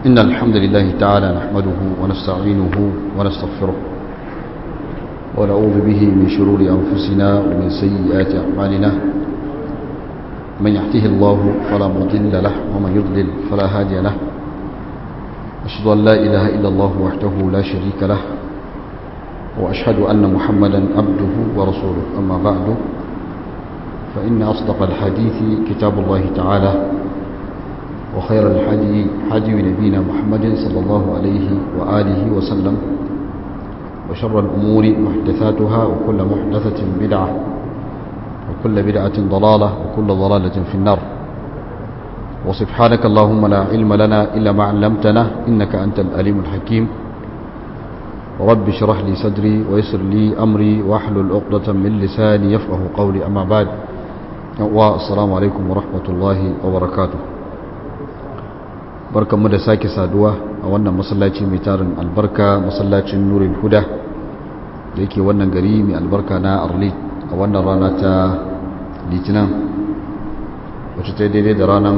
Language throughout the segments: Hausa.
إن الحمد لله تعالى نحمده ونستعينه ونستغفره ونعوذ به من شرور أنفسنا ومن سيئات أعمالنا من يحته الله فلا مضل له ومن يضلل فلا هادي له أشهد أن لا إله إلا الله وحده لا شريك له وأشهد أن محمدا عبده ورسوله أما بعد فإن أصدق الحديث كتاب الله تعالى وخير الحدي حدي نبينا محمد صلى الله عليه وآله وسلم وشر الأمور محدثاتها وكل محدثة بدعة وكل بدعة ضلالة وكل ضلالة في النار وسبحانك اللهم لا علم لنا إلا ما علمتنا إنك أنت الأليم الحكيم رب اشرح لي صدري ويسر لي أمري واحلل عقدة من لساني يفقه قولي أما بعد والسلام عليكم ورحمة الله وبركاته barkanmu da sake saduwa a wannan masallaci mai tarin albarka masallacin nurin huda da yake wannan gari mai albarka na arli a wannan rana ta litinin wacce ta daidai da ranar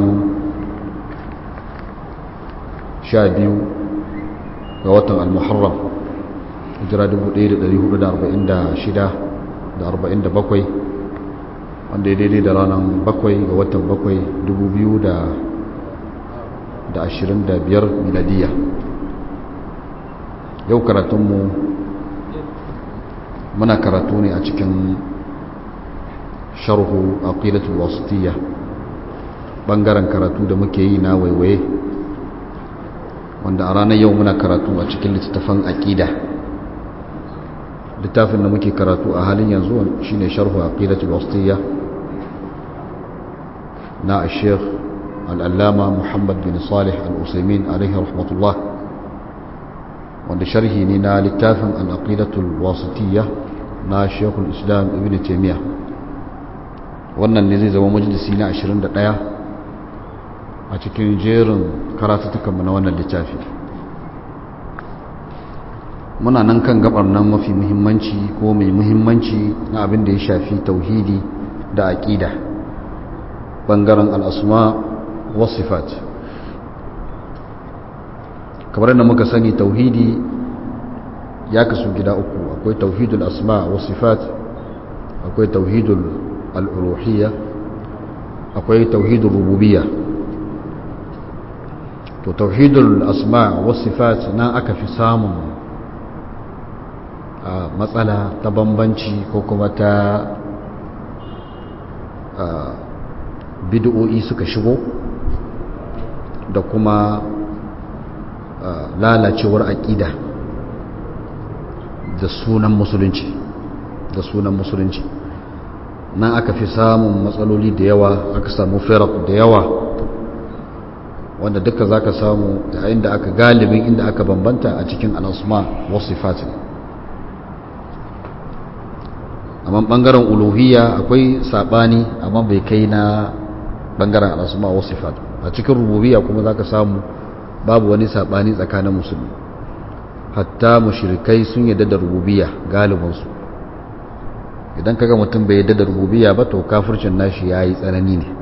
12 ga watan al-muharram hijira 1446 da 47 wanda ya daidai da ranar 7 ga watan 7 2000 da ashirin da biyar miladiya yau karatunmu muna karatu ne a cikin sharhu aqidatul wasitiyya bangaren karatu da muke yi na waiwaye wanda a ranar yau muna karatu a cikin littattafan aqida littafin da muke karatu a halin yanzu shine sharhu aqidatul wasitiyya na al-sheikh al'allama muhammad bin salih al'usaimin alaihi rahmatullah wanda sharhi ne na littafin al'aqidatul wasitiyya na shekul islam ibn taimiyya wannan ne zai zama majalisi na 21 a cikin jerin karatutukanmu na wannan littafi muna nan kan gabar nan mafi muhimmanci ko mai muhimmanci na abin da ya shafi tauhidi da aƙida ɓangaren al'asma wasifat kamar da muka sani tauhidi ya kasu gida uku akwai tauhidul asma wasifat akwai tauhidul al'uluhiyya akwai tauhidul rububiyya to tauhidul asma wasifat nan aka fi samun matsala ta bambanci ko kuma ta bid'o'i suka shigo da kuma lalacewar aƙida da sunan musulunci da sunan musulunci nan aka fi samun matsaloli da yawa aka samu firak da yawa wanda duka za ka samu da inda aka galibin inda aka bambanta a cikin al'asma wasu fatin amma ɓangaren uluhiyya akwai saɓani amma bai kai na ɓangaren al'asma wasu fatin a cikin rububiya kuma za ka samu babu wani saɓani tsakanin musulmi hatta mushrikai sun yadda da rububiya galibinsu idan kaga mutum bai yadda da rububiya ba to kafircin nashi ya yi tsanani ne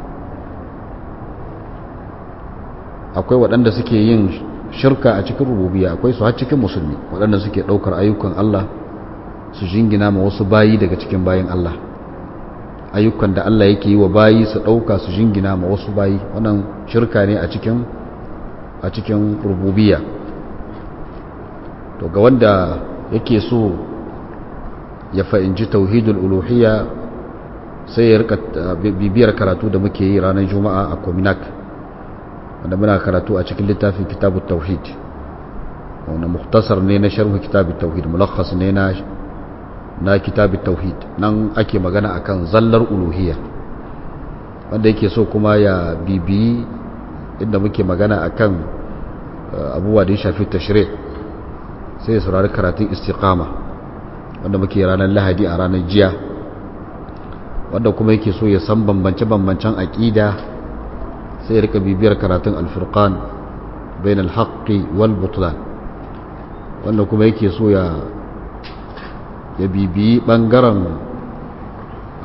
akwai waɗanda suke yin shirka a cikin rububiya akwai su har cikin musulmi waɗanda suke ɗaukar ayyukan Allah su jingina ma wasu bayi daga cikin bayin Allah ayyukan da Allah yake yi wa bayi su ɗauka su jingina ma wasu bayi wannan shirka ne a cikin a cikin rububiya to ga wanda yake so ya fahimci tauhidul uluhiyya sai ya rika bibiyar karatu da muke yi ranar juma'a a kominak wanda muna karatu a cikin littafin kitabut tauhid wanda muktasar ne na sharhu kitabut tauhid mulakhas ne na na kitabut tauhid nan ake magana akan zallar uluhiyya wanda yake so kuma ya bibiyi inda muke magana akan abubuwa da ya shafi tashri' sai ya saurari karatun istiqama wanda muke ranar lahadi a ranar jiya wanda kuma yake so ya san bambance-bambancen aƙida sai ya rika bibiyar karatun alfurqan bain alhaqqi wal butlan wanda kuma yake so ya ya bibiyi bangaren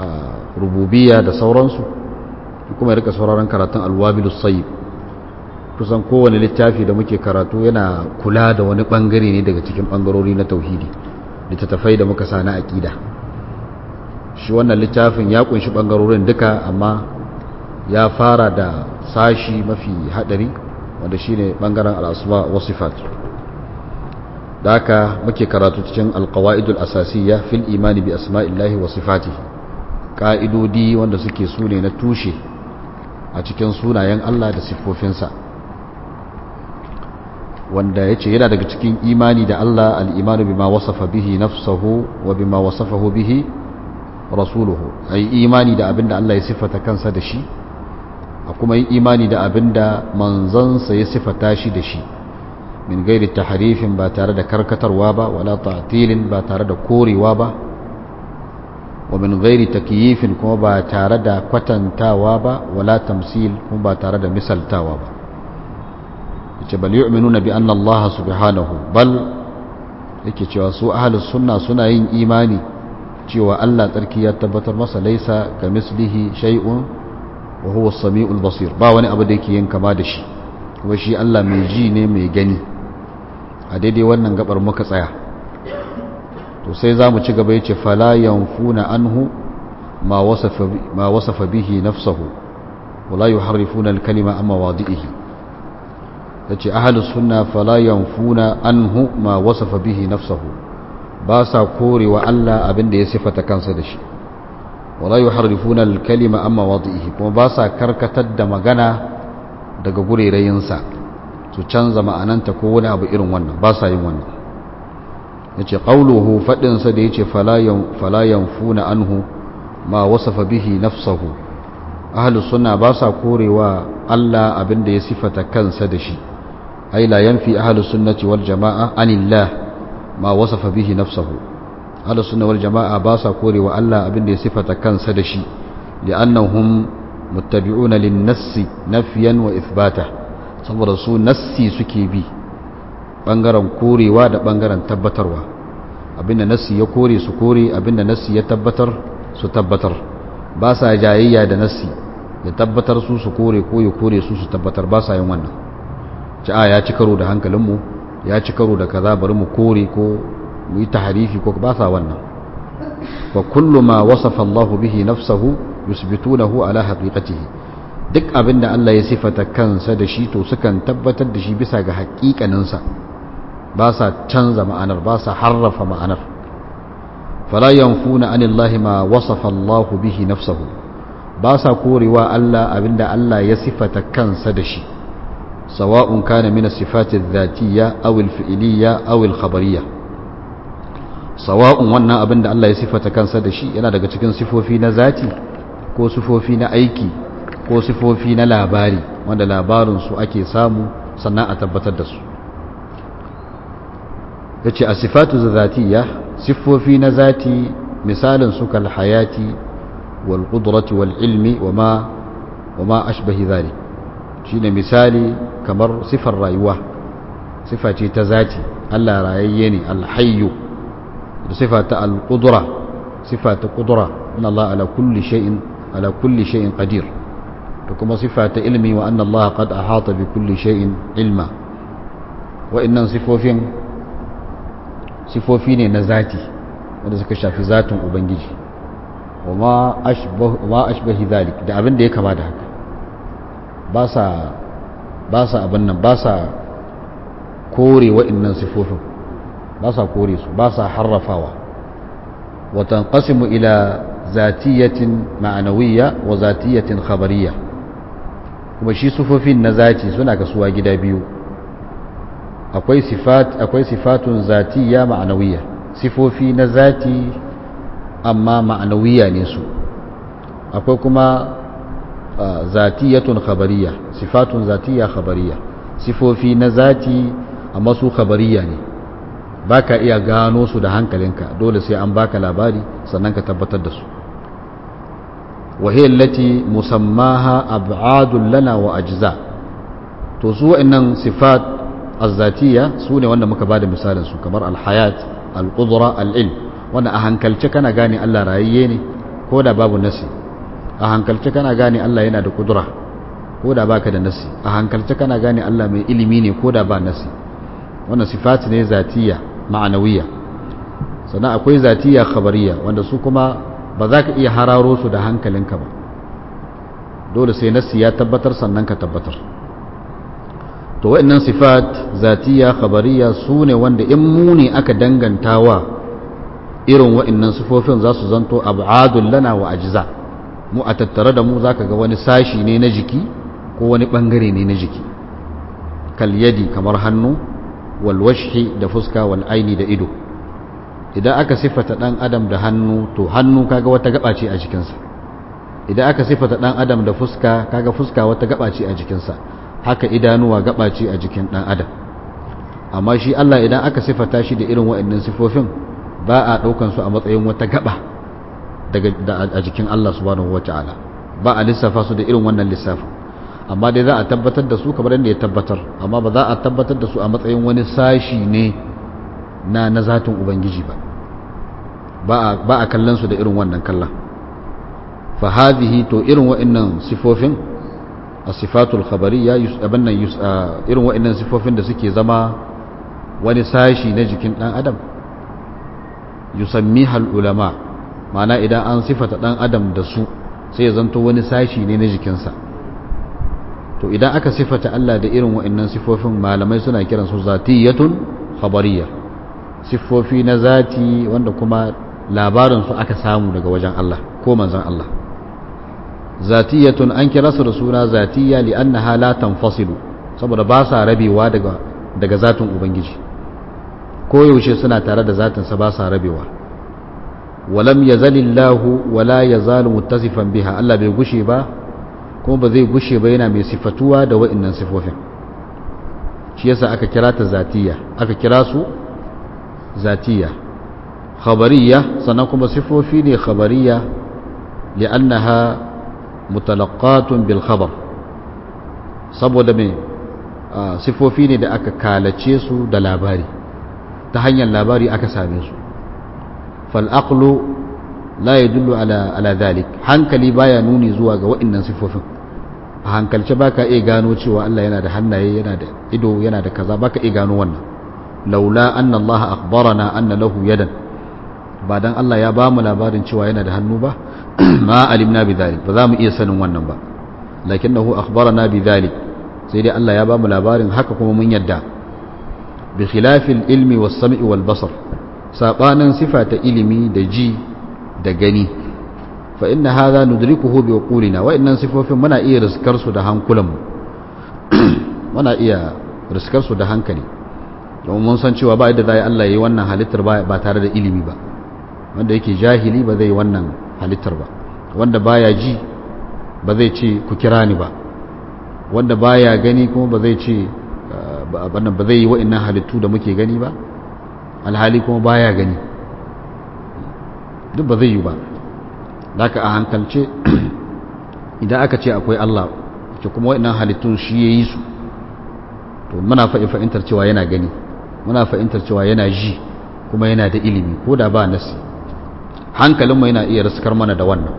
rububiya da sauransu kuma ya rika sauraron karatun alwabilus sayyib kusan kowane littafi da muke karatu yana kula da wani bangare ne daga cikin bangarori na tauhidi littattafai da muka sa na aƙida shi wannan littafin ya kunshi bangarorin duka amma ya fara da sashi mafi hadari wanda shine bangaren al'asma wa sifat da haka muke karatu cikin alqawaidul asasiyya fil imani bi asma'illahi wa sifatihi ka'idodi wanda suke sune na tushe a cikin sunayen Allah da siffofinsa wanda ya ce yana daga cikin imani da Allah al'imanu bima wasafa bihi nafsahu wa bima wasafahu bihi rasuluhu a yi imani da abinda Allah ya siffata kansa da shi a kuma yi imani da abinda manzansa ya siffata shi da shi min gairi taharifin ba tare da karkatarwa ba wala ta'tilin ba tare da korewa ba wa min gairi takyifin kuma ba tare da kwatantawa ba wala tamsil kuma ba tare da misaltawa ba yace bal yu'minuna bi anna Allah subhanahu bal yake cewa su ahlus sunna suna yin imani cewa Allah tsarki ya tabbatar masa laisa ka mislihi shay'un wa huwa as-sami'ul basir ba wani abu da yake yin kama da shi kuma shi Allah mai ji ne mai gani a daidai wannan gabar muka tsaya to sai zamu ci gaba yace fala yanfuna anhu ma wasafa ma wasafa bihi nafsuhu wala yuharrifuna al-kalima amma wadi'ihi yace ahlus sunna fala yanfuna anhu ma wasafa bihi nafsuhu ba sa korewa Allah abinda ya sifata kansa da shi wala yuharrifuna al-kalima amma wadihi kuma ba sa karkatar da magana daga gurerayinsa su canza ma'ananta ko wani abu irin wannan ba sa yin wannan yace qauluhu fadin sa da yace fala yan fala yanfuna anhu ma wasafa bihi nafsuhu ahlus sunna ba sa korewa Allah abinda ya sifata kansa da shi ai la yanfi ahlus sunnati wal jamaa anillah ma wasafa bihi nafsuhu ahlus sunna wal jamaa ba sa korewa Allah abinda ya sifata kansa da shi li'annahum muttabi'una lin-nassi nafyan wa ithbata saboda su nassi suke bi bangaren korewa da bangaren tabbatarwa abinda nassi ya kore su kore abinda nassi ya tabbatar su tabbatar ba sa jayayya da nassi ya tabbatar su su kore ko ya kore su su tabbatar ba sa yin wannan ci a ya ci karo da hankalinmu ya ci karo da kaza bari mu kore ko mu yi taharifi ko ba sa wannan wa kullu ma wasafa Allahu bihi nafsahu yusbitunahu ala haqiqatihi duk abinda Allah ya sifata kansa da shi to sukan tabbatar da shi bisa ga haƙiƙaninsa ba sa canza ma'anar ba sa harrafa ma'anar fala yanfuna anillahi ma wasafa Allahu bihi nafsahu ba sa korewa Allah abinda Allah ya sifata kansa da shi sawa'un kana min as-sifati adh-dhatiyya aw al-fi'liyya aw al-khabariyya sawa'un wannan abin da Allah ya sifata kansa da shi yana daga cikin sifofi na zati ko sifofi na aiki ko sifofi na labari wanda labarinsu ake samu sannan a tabbatar da su ya ce a sifatu zatiyya sifofi na zati misalin su kal hayati wal qudrati wal ilmi wa ma wa ma ashbahi zalik shine misali kamar sifar rayuwa sifa ce ta zati Allah rayayye ne al-hayyu da sifa ta al-qudra sifa ta qudra inna Allah ala kulli shay'in ala kulli shay'in qadir da kuma sifa ta ilmi wa anna Allah qad ahata bi kulli shay'in ilma wa innan sifofin sifofi ne na zati wanda suka shafi zatin ubangiji wa ma ashbah ma ashbahi zalik da abin da ya kama da haka ba sa ba sa abin nan ba sa kore wa'annan sifofin ba sa kore su ba sa harrafawa wa tanqasimu ila zatiyatin ma'anawiyya wa zatiyatin khabariyya kuma shi sifofin na zati suna kasuwa gida biyu akwai sifat akwai sifatun zatiyya ma'anawiyya sifofi na zati amma ma'anawiyya ne su akwai kuma zatiyatun khabariyya sifatun zatiyya khabariyya sifofi na zati amma su khabariya ne ba ka iya gano su da hankalinka dole sai an baka labari sannan ka tabbatar da su wahiyar lati musammaha ab'adun lana wa ajza to su wa'annan sifat azzatiya su ne wanda muka bada misalin su kamar alhayat alqudra al'ilm wanda a hankalce kana gane Allah rayayye ne ko da babu nasi a hankalce kana gane Allah yana da kudura ko da baka da nasi a hankalce kana gane Allah mai ilimi ne ko da ba nasi wannan sifat ne zatiya ma'anawiya sannan akwai zatiya khabariya wanda su kuma ba za ka iya hararo su da hankalinka ba dole sai nasi ya tabbatar sannan ka tabbatar to wa'annan sifat zatiya khabariya su ne wanda in mu ne aka dangantawa irin wa'annan sifofin za su zanto ab'adul lana wa ajza mu a tattare da mu zaka ga wani sashi ne na jiki ko wani bangare ne na jiki kal yadi kamar hannu wal washhi da fuska wal aini da ido idan aka sifata dan adam da hannu to hannu kaga wata gaba ce a jikinsa idan aka sifata dan adam da fuska kaga fuska wata gaba ce a jikinsa haka idanuwa gaba ce a jikin dan adam amma shi Allah idan aka sifata shi da irin waɗannan sifofin ba a ɗaukan su a matsayin wata gaba daga a jikin Allah subhanahu wata'ala ba a lissafa su da irin wannan lissafin amma dai za a tabbatar da su kamar yadda ya tabbatar amma ba za a tabbatar da su a matsayin wani sashi ne na na zatin ubangiji ba ba a kallon su da irin wannan kallon fa hadhihi to irin wa'annan sifofin asifatul khabariya abin nan irin wa'annan sifofin da suke zama wani sashi na jikin dan adam yusammiha ulama ma'ana idan an sifata dan adam da su sai ya zanto wani sashi ne na jikinsa to idan aka sifata Allah da irin wa'annan sifofin malamai suna kiran su zatiyatun khabariya sifofi na zati wanda kuma labarin su aka samu daga wajen Allah ko manzon Allah zatiyatun an kira su da suna zatiya li'annaha la tanfasilu saboda ba sa rabewa daga daga zatin ubangiji ko yaushe suna tare da zatin sa ba sa rabewa walam yazalillahu wala yazalu muttasifan biha Allah bai gushe ba kuma ba zai gushe ba yana mai sifatuwa da wa'annan sifofin shi yasa aka kira ta zatiya aka kira su zatiya khabariya sannan kuma sifofi ne khabariya li'annaha mutalaqatun bil khabar saboda me sifofi ne da aka kalace su da labari ta hanyar labari aka same su fal aqlu la yadullu ala ala dhalik hankali baya nuni zuwa ga waɗannan sifofin a hankalce baka iya gano cewa Allah yana da hannaye yana da ido yana da kaza baka iya gano wannan laula anna Allah akhbarana anna lahu yadan ba dan Allah ya ba mu labarin cewa yana da hannu ba ma alimna bi dhalik ba za mu iya sanin wannan ba lakinnahu akhbarana bi dhalik sai dai Allah ya ba mu labarin haka kuma mun yadda bi khilafil ilmi was sam'i wal basar sabanin sifa ta ilimi da ji da gani fa inna hadha nudrikuhu bi uqulina wa innan sifofin muna iya riskar su da hankulanmu muna iya riskar su da hankali domin mun san cewa ba yadda zai Allah yayi wannan halittar ba tare da ilimi ba wanda yake jahili ba zai wannan halittar ba wanda baya ji ba zai ce ku kira ni ba wanda baya gani kuma ba zai ce ba zai yi wa'annan halittu da muke gani ba alhali kuma baya gani duk ba zai yi ba daga a hankalce idan aka ce akwai Allah ce kuma wa'annan halittun shi ya yi su to muna fa'intar cewa yana gani muna fa'intar cewa yana ji kuma yana da ilimi ko da ba nasi hankalinmu yana iya riskar mana da wannan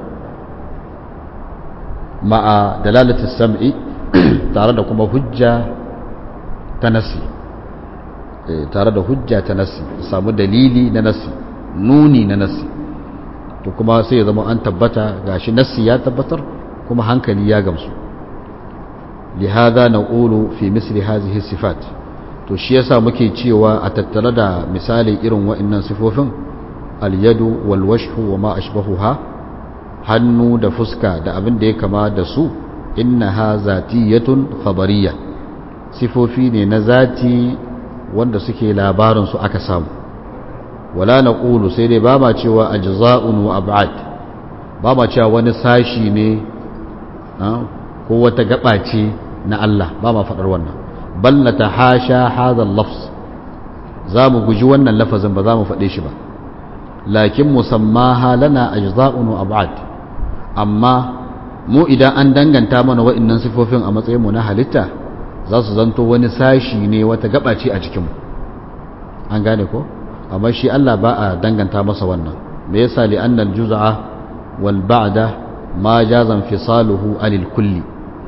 ma'a dalalatis sam'i tare da kuma hujja ta nasi tare da hujja ta nasi samu dalili na nasi nuni na nasi to kuma sai ya zama an tabbata gashi nasi ya tabbatar kuma hankali ya gamsu lihada na ƙulu fi misli hazihi sifat to shi yasa muke cewa a tattare da misali irin wa'annan sifofin alyadu wal washhu wa ma ashbahuha hannu da fuska da abin da ya kama da su innaha zatiyatun khabariyya sifofi ne na zati wanda suke labarin su aka samu wala na ƙulu sai dai ba ma cewa ajza'un wa ab'ad ba ma cewa wani sashi ne ko wata gaba ce na Allah ba ma faɗar wannan balla ta hasha hadha lafz za mu guji wannan lafazin ba za mu faɗe shi ba lakin musammaha lana ajza'un wa ab'ad amma mu idan an danganta mana wa'annan sifofin a matsayin mu na halitta za su zanto wani sashi ne wata gaba ce a cikin mu an gane ko amma shi Allah ba a danganta masa wannan me yasa li annal juz'a wal ba'da ma jazan fisaluhu anil kulli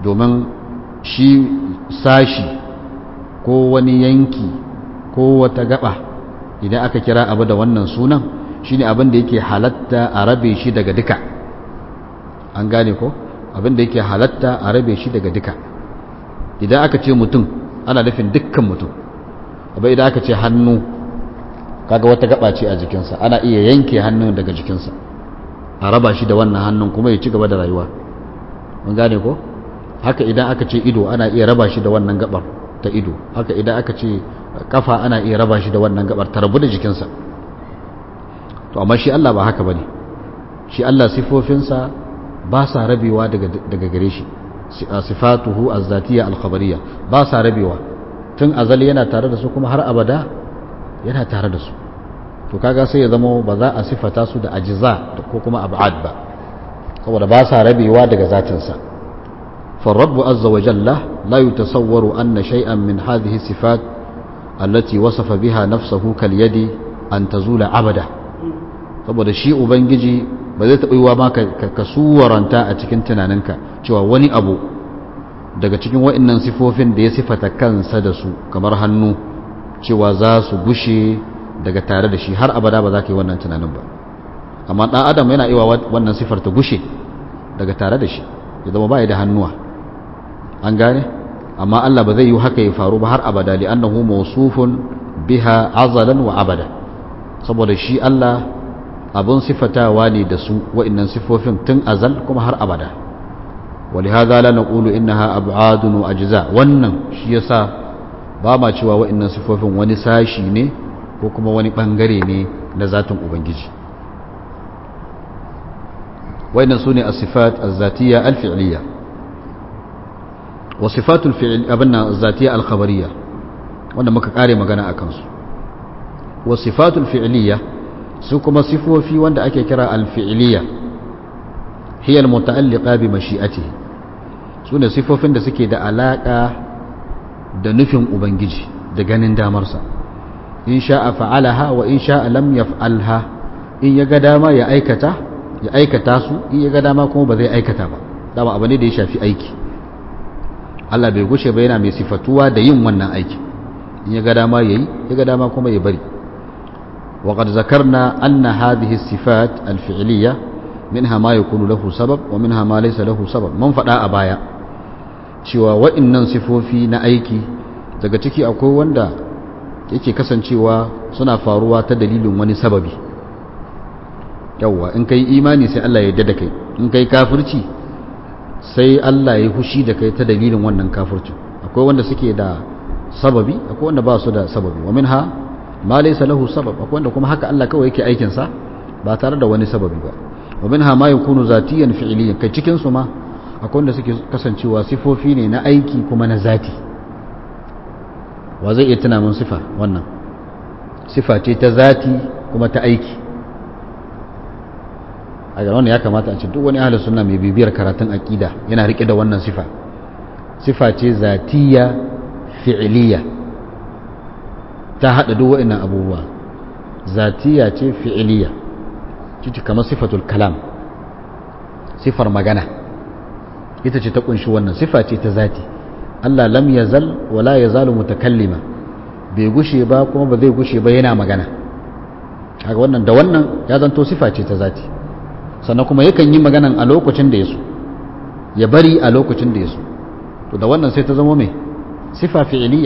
domin shi sashi ko wani yanki ko wata gaba idan aka kira abu da wannan sunan shine abin da yake halatta a rabe shi daga duka an gane ko abin da yake halatta a rabe shi daga duka idan aka ce mutum ana nufin dukkan mutum abai idan aka ce hannu kaga wata gaba ce a jikinsa ana iya yanke hannun daga jikinsa a raba shi da wannan hannun kuma ya ci gaba da rayuwa mun gane ko haka idan aka ce ido ana iya raba shi da wannan gabar ta ido haka idan aka ce kafa ana iya raba shi da wannan gabar ta rabu da jikinsa to amma shi Allah ba haka bane shi Allah sifofinsa ba sa rabewa daga daga gare shi sifatuhu az-zatiyya al-khabariyya ba sa rabewa tun azali yana tare da su kuma har abada yana tare da su to kaga sai ya zama ba za a sifata su da ajiza ko kuma ab'ad ba saboda ba sa rabewa daga zatinsa فالرب عز وجل لا يتصور أن شيئا من هذه الصفات التي وصف بها نفسه كاليد أن تزول عبدا saboda shi ubangiji ba zai taɓa yiwa ma ka suwaranta a cikin tunaninka cewa wani abu daga cikin wa'annan sifofin da ya sifata kansa da su kamar hannu cewa za su gushe daga tare da shi har abada ba za ka yi wannan tunanin ba amma ɗan adam yana iya wannan sifar ta gushe daga tare da shi ya zama ba da hannuwa an gane amma Allah ba zai yi haka ya faru ba har abada li annahu mawsufun biha azalan wa abada saboda shi Allah abun sifatawa ne da su wa'annan sifofin tun azal kuma har abada ولهذا لا نقول إنها أبعاد وأجزاء wannan shi yasa ba ma cewa wa'annan sifofin wani sashi ne ko kuma wani bangare ne na zatin ubangiji wa'annan sune as-sifat az-zatiyya al-fi'liyya wa sifatul fi'l abinna az-zatiyya al-khabariyya wanda muka kare magana akan su wa sifatul fi'liyya su kuma sifofi wanda ake kira al-fi'liyya hiya al-muta'alliqa bi mashi'atihi sune sifofin da suke da alaka da nufin ubangiji da ganin damarsa in sha'a fa'alaha wa in sha'a lam yaf'alha in ya ga dama ya aikata ya aikata su in ya ga dama kuma ba zai aikata ba dama abu ne da ya shafi aiki Allah bai gushe ba yana mai sifatuwa da yin wannan aiki in ya ga dama yayi ya ga dama kuma ya bari وقد ذكرنا أن هذه الصفات الفعلية منها ما يكون له سبب ومنها ما ليس له سبب من فدا أبايا cewa wa'innan sifofi na aiki daga ciki akwai wanda yake kasancewa suna faruwa ta dalilin wani sababi yawwa in kai imani sai Allah ya yarda da kai in kai kafirci sai Allah ya hushi da kai ta dalilin wannan kafircin akwai wanda suke da sababi akwai wanda ba su da sababi wa minha ma laysa lahu sabab akwai wanda kuma haka Allah kawai yake aikin sa ba tare da wani sababi ba wa minha ma yakunu zatiyan fi'liyan kai cikin su ma akwai wanda suke kasancewa sifofi ne na aiki kuma na zati wa zai iya tuna mun sifa wannan sifa ce ta zati kuma ta aiki a ga wannan ya kamata a ce duk wani ahlus sunna mai bibiyar karatun aqida yana rike da wannan sifa sifa ce zatiya fi'liya ta hada duk wa'annan abubuwa zatiya ce fi'liya cici kamar sifatul kalam sifar magana ita ce ta kunshi wannan sifa ce ta zati Allah lam yazal wala yazalu mutakallima bai gushe ba kuma ba zai gushe ba yana magana kaga wannan da wannan ya zanto sifa ce ta zati sannan kuma yakan yi maganan a lokacin da ya so ya bari a lokacin da ya so to da wannan sai ta zama mai sifa fi'iliya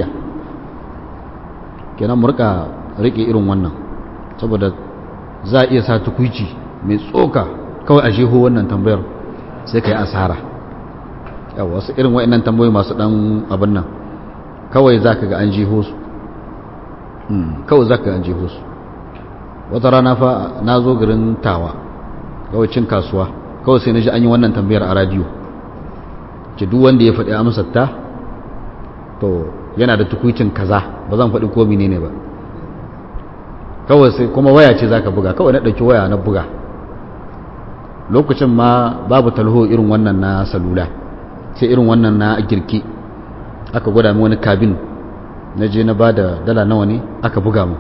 kenan mu rika rike irin wannan saboda za a iya sa tukuici mai tsoka kawai a jeho wannan tambayar sai ka yi asara yawa wasu irin wa'annan tambayoyi masu dan abin nan kawai za ka ga an jeho su kawai za ka ga an jeho su wata rana fa na zo garin tawa kawai cin kasuwa kawai sai na ji an yi wannan tambayar a radiyo ce duk wanda ya faɗi amsar ta to yana da tukuicin kaza ba zan faɗi ko ne ba kawai sai kuma waya ce za ka buga kawai na ɗauki waya na buga lokacin ma babu talho irin wannan na salula sai irin wannan na girki aka gwada min wani kabin na je na ba da dala nawa ne aka buga mu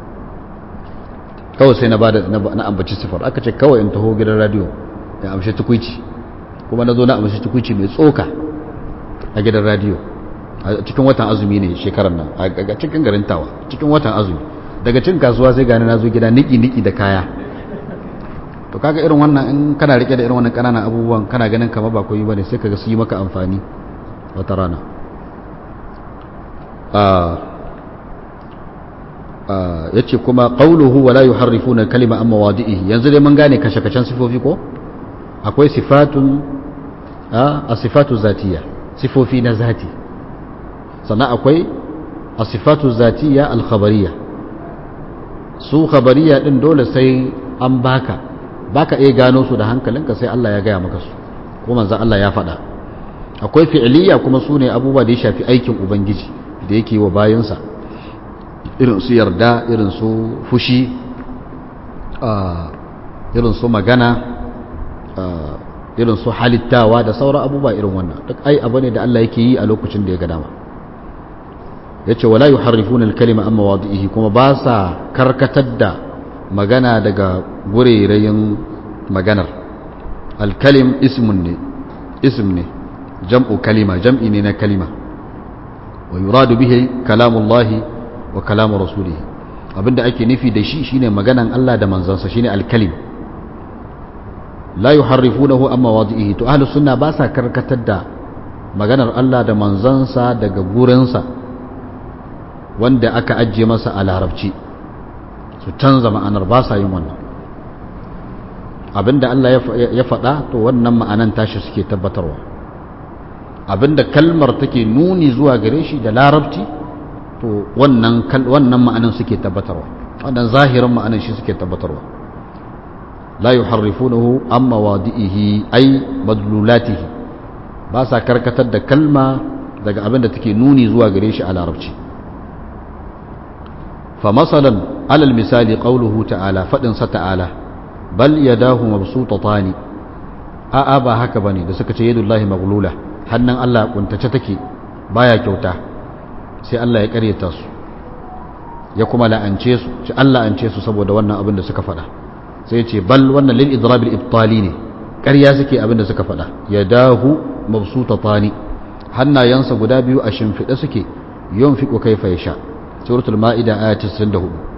kawai sai na ba da na ambaci sifar aka ce kawai in taho gidan radio in amshi tukuici kuma na zo na amshi tukuici mai tsoka a gidan radiyo a cikin watan azumi ne shekarar nan a cikin garin tawa cikin watan azumi daga cin kasuwa sai gani na zo gida niki-niki da kaya to kaga irin wannan in kana rike da irin wannan kananan abubuwan kana ganin kamar ba koyi bane sai kaga su yi maka amfani wata rana ya ce kuma ƙauluhu wala yuharrifuna kalima amma wadi'ihi yanzu dai mun gane kashe-kashen sifofi ko akwai sifatun a sifatu zatiya sifofi na zati sannan akwai a sifatu zatiya alkhabariya su khabariya din dole sai an baka baka iya gano su da hankalinka sai Allah ya gaya maka su ko manzon Allah ya faɗa akwai fi'iliya kuma su ne abubuwa da ya shafi aikin ubangiji da yake wa bayansa irin su yarda irin su fushi irin su magana irin su halittawa da sauran abubuwa irin wannan duk ai abu ne da Allah yake yi a lokacin da ya ga dama yace wala yuharrifuna al-kalima amma wadihi kuma ba sa karkatar da magana daga gurerayin maganar al-kalim ismun ne ism ne jam'u kalima jam'i ne na kalima wa yuradu bihi kalamullahi wa kalamu rasulihi abinda ake nufi da shi shine maganan Allah da manzansa shine al-kalim la yuharrifunahu amma wadihi to ahlus sunna ba sa karkatar da maganar Allah da manzansa daga gurinsa wanda aka ajiye masa a larabci su canza ma'anar ba sa yin wannan abinda Allah ya faɗa to wannan ma'anan tashi suke tabbatarwa abinda kalmar take nuni zuwa gare shi da larabci to wannan wannan ma'anan suke tabbatarwa wannan zahirin ma'anan shi suke tabbatarwa la yuharrifunahu amma wadihi ay madlulatihi ba sa karkatar da kalma daga abinda take nuni zuwa gare shi a larabci فمثلا على المثال قوله تعالى فدن تعالى بل يداه مبسوطتان a'a ba haka bane da suka ce yadullahi maghlula hannun Allah kuntace take baya kyauta sai Allah ya karyata su ya kuma la'ance su ce Allah ance su saboda wannan abin da suka faɗa sai ya ce bal wannan lil idrabil ibtali ne ƙarya suke abin da suka faɗa yadahu mabsutatani hannayensa guda biyu a shimfiɗe suke yunfiqu kaifa yasha suratul ma'ida aya 94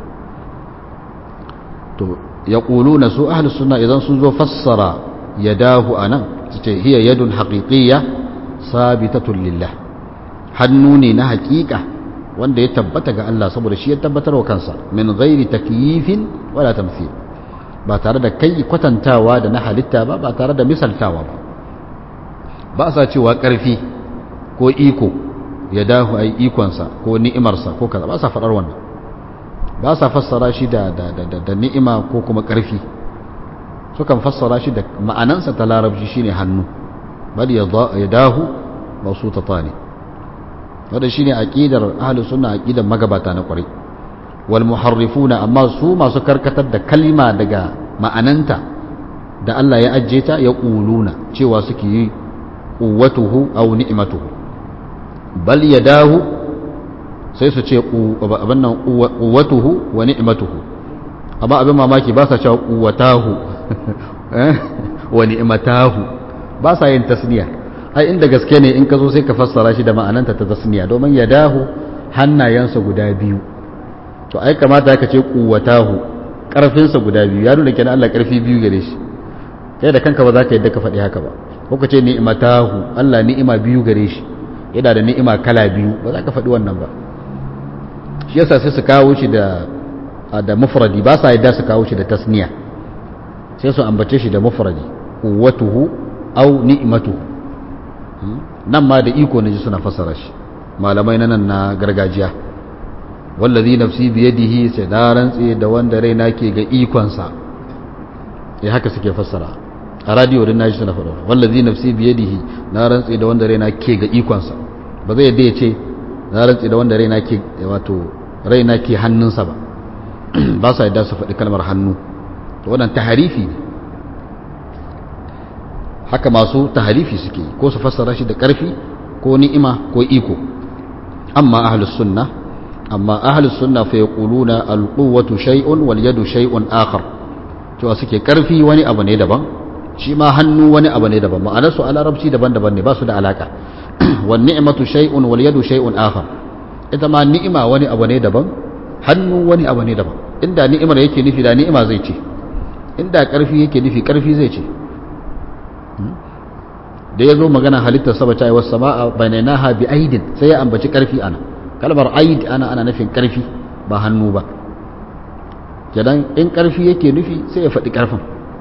to yaquluna su ahlus sunna idan sun zo fassara yadahu anan su ce hiya yadun haqiqiyya sabitatun lillah hannu ne na haƙiƙa wanda ya tabbata ga Allah saboda shi ya tabbatar wa kansa min ghairi takyifin wala tamthil ba tare da kai kwatantawa da na halitta ba ba tare da misaltawa ba ba sa cewa ƙarfi ko iko ya dahu ai ikonsa ko ni'imarsa ko kaza ba sa faɗar wannan ba sa fassara shi da, da, da, da, ni'ima ko kuma ƙarfi sukan fassara shi da ma'anansa ta larabci shine hannu bal ya dahu masu ta tani wadda shine aqidar ahlus sunna aqidar magabata na kwarai wal muharrifuna amma su masu karkatar da kalma daga ma'ananta da Allah ya ajje ta ya quluna cewa suke yi quwwatuhu aw ni'matuhu bal yadahu sai su ce abin nan quwwatuhu wa ni'matuhu amma abin mamaki ba sa cewa quwwatahu wa ni'matahu ba sa yin tasniya ai inda gaske ne in ka zo sai ka fassara shi da ma'ananta ta tasniya domin yadahu hannayensa guda biyu to ai kamata ka ce quwwatahu karfinsa guda biyu ya nuna kenan Allah karfi biyu gare shi kai da kanka ba za ka yadda ka faɗi haka ba ko ka ce ni'matahu Allah ni'ima biyu gare shi yana da ni'ima kala biyu ba za ka faɗi wannan ba shi yasa sai su kawo shi da da mufradi ba sa yadda su kawo shi da tasniya sai su ambace shi da mufradi quwwatuhu aw ni'matuhu nan ma da iko naji suna fassara shi malamai na nan na gargajiya wallazi nafsi biyadihi sai da rantsi da wanda raina ke ga ikonsa eh haka suke fassara a radio din naji suna faɗa wallazi nafsi biyadihi na rantsi da wanda raina ke ga ikonsa ba zai yadda ya ce na rantsi da wanda raina ke wato raina ke hannunsa ba ba sa yadda su faɗi kalmar hannu to wannan taharifi ne haka masu taharifi suke ko su fassara shi da ƙarfi ko ni'ima ko iko amma ahlus sunna amma ahlus sunna fa yaquluna al-quwwatu shay'un wal yadu shay'un akhar cewa suke ƙarfi wani abu ne daban shi ma hannu wani abu ne daban ma'anar su a larabci daban-daban ne ba su da alaka wan ni'matu shay'un wal yadu shay'un akhar ita ma ni'ima wani abu ne daban hannu wani abu ne daban inda ni'imar yake nufi da ni'ima zai ce inda karfi yake nufi karfi zai ce da ya zo magana halittar saba ta yi wasu sama'a bainanaha bi aidin sai ya ambaci karfi ana kalmar aid ana ana nufin karfi ba hannu ba kenan in karfi yake nufi sai ya faɗi karfin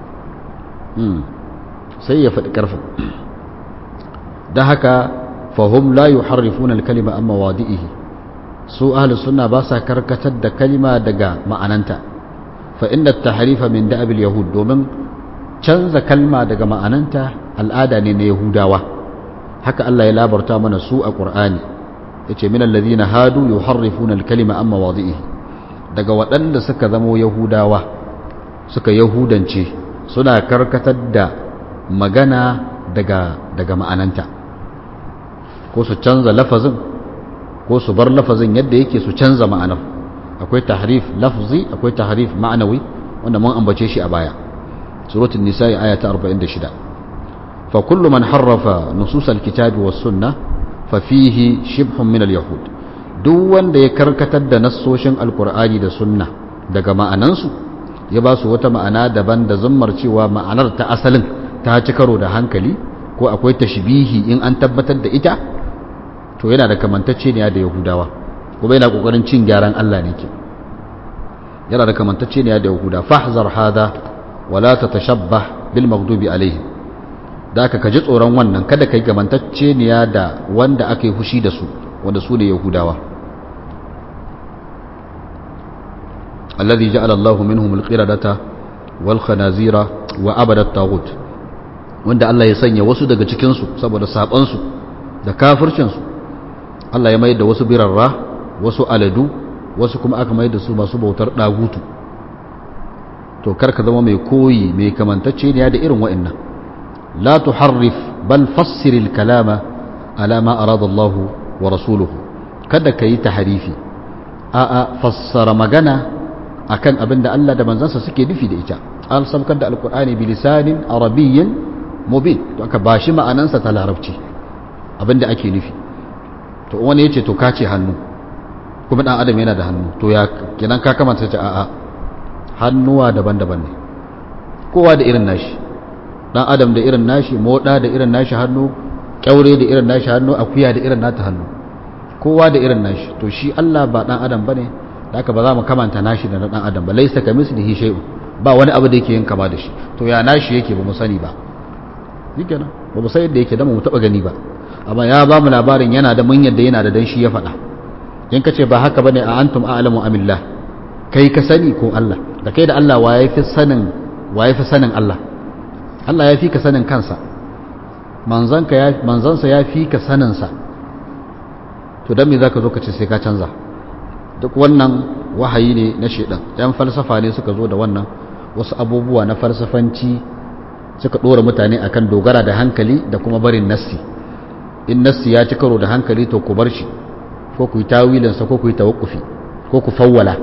sai ya faɗi karfin don haka fahim la yuharrifuna al-kalima amma wadi'ihi su ahlus sunna ba sa karkatar da kalima daga ma'ananta fa inna at-tahrifa min da'abil yahud domin canza kalma daga ma'ananta al'ada ne na yahudawa haka Allah ya labarta mana su a qur'ani yace min alladhina hadu yuharrifuna al-kalima amma wadi'ihi daga waɗanda suka zamo yahudawa suka yahudance suna karkatar da magana daga daga ma'ananta ko su canza lafazin ko su bar lafazin yadda yake su canza ma'anar akwai tahrif lafzi akwai tahrif ma'anawi wanda mun ambace shi a baya suratul nisa aya ta 46 fa kullu man harrafa nusus alkitabi was sunnah fa fihi shibhun min alyahud duk wanda ya karkatar da nassoshin alqur'ani da sunna daga ma'anansu ya ba su wata ma'ana daban da zummar cewa ma'anar ta asalin ta ci karo da hankali ko akwai tashbihi in an tabbatar da ita to yana da kamantacce ne da yahudawa kuma yana kokarin cin gyaran Allah ne ke yana da kamantacce ne da yahuda fahzar hada wala tatashabbah bil maghdubi alaihim da ka kaji tsoron wannan kada kai kamantacce ne da wanda aka yi hushi da su wanda su ne yahudawa alladhi ja'ala Allahu minhum al-qiradata wal khanazira wa abada at-taghut wanda Allah ya sanya wasu daga cikin su saboda saban su da kafircin su Allah ya mayar da wasu birarra wasu aladu wasu kuma aka mayar da su masu bautar dagutu to karka zama mai koyi mai kamantacce ne da irin wa'annan la tuharrif bal fassir al-kalama ala ma arada Allah wa rasuluhu kada kai tahrifi a a fassara magana akan abin da Allah da manzansa suke nufi da ita an sabkar da alkur'ani bi lisanin arabiyyin mubin to aka bashi ma'anansa ta larabci abin da ake nufi to wani yace to ka ce hannu kuma dan adam yana da hannu to ya kenan ka kamata ta a'a hannuwa daban-daban ne kowa da irin nashi dan adam da irin nashi moda da irin nashi hannu kyaure da irin nashi hannu akuya da irin nata hannu kowa da irin nashi to shi Allah ba dan adam bane da haka ba za mu kamanta nashi da na dan adam ba laisa ka mislihi shay'un ba wani abu da yake yin kama da shi to ya nashi yake ba mu sani ba shikenan ba mu san yadda yake da mu taba gani ba amma ya ba mu labarin yana da mun yadda yana da dan shi ya faɗa in ka ce ba haka bane a antum a'lamu amillah kai ka sani ko Allah da kai da Allah wa yafi sanin wa yafi sanin Allah Allah ya fi ka sanin kansa manzanka ya manzansa ya fi ka sanin sa to dan me zaka zo ka ce sai ka canza duk wannan wahayi ne na shedan yan falsafa ne suka zo da wannan wasu abubuwa na falsafanci suka dora mutane akan dogara da hankali da kuma barin nassi in nassi ya ci karo da hankali to ku bar shi ko ku yi tawilinsa ko ku yi tawakkufi ko ku fawwala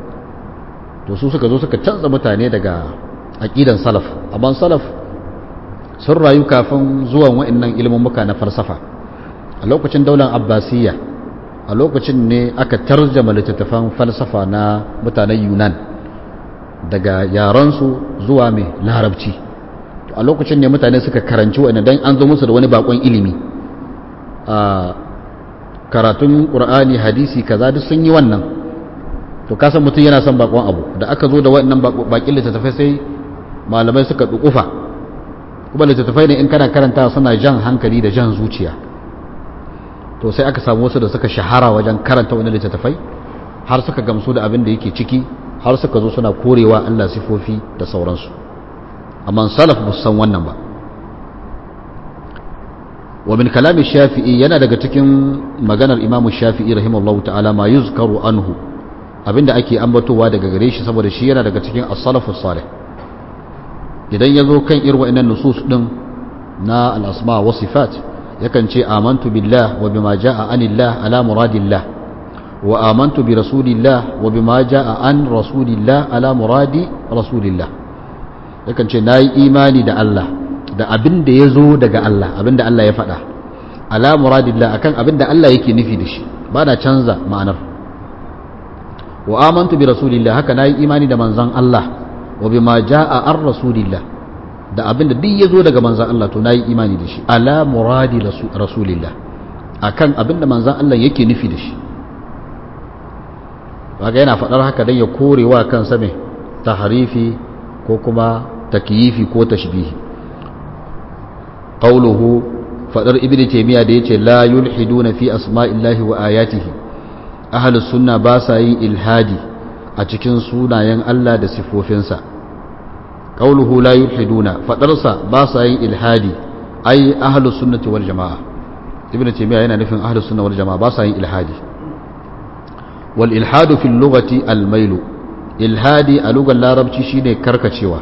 to su suka zo suka canza mutane daga aqidan salaf amma salaf sun rayu kafin zuwan wa'annan ilmummuka na falsafa a lokacin daular abbasiyya a lokacin ne aka tarjama littattafan falsafa na mutanen yunan daga yaransu zuwa mai larabci a lokacin ne mutane suka karanci wa'ina don an zo musu da wani bakon ilimi a karatun ƙur'ani hadisi kaza duk sun yi wannan to kasan mutum yana son bakon abu da aka zo da waɗannan bakin littattafai sai malamai suka dukufa kuma littattafai ne in kana karanta suna jan hankali da jan zuciya to sai aka samu wasu da suka shahara wajen karanta wani littattafai har suka gamsu da abin da yake ciki har suka zo suna korewa Allah sifofi da sauransu amma salaf ba san wannan ba wa min kalami shafi'i yana daga cikin maganar imamu shafi'i rahimahullahu ta'ala ma yuzkaru anhu abinda ake ambatowa daga gare shi saboda shi yana daga cikin as-salafu salih idan ya zo kan irin wa'annan nusus din na al-asma wa sifat yakan ce amantu billah wa bima jaa anillah ala muradillah wa amantu bi rasulillah wa bima jaa an rasulillah ala muradi rasulillah yakan ce nayi imani da Allah da abin da ya zo daga Allah abin da Allah ya faɗa ala muradillah akan abinda Allah yake nufi da shi ba na canza ma'anar wa amantu bi rasulillah haka nayi imani da manzon Allah wa bima jaa ar rasulillah da abinda duk yazo daga manzon Allah to nayi imani da shi ala muradi rasulillah akan abinda manzon Allah yake nufi da shi kaga yana faɗar haka dan ya korewa kansa mai tahrifi ko kuma takyifi ko tashbihi qawluhu fadar ibnu taymiya da yace la yulhiduna fi asma'illahi wa ayatihi ahlus sunna ba sa yin ilhadi a cikin sunayen Allah da sifofinsa qawluhu la yulhiduna fadarsa ba sa yin ilhadi ai ahlus sunnati wal jamaa ibnu taymiya yana nufin ahlus sunna wal jamaa ba sa yin ilhadi wal ilhadu fil lughati al mailu ilhadi a lugar larabci shine karkacewa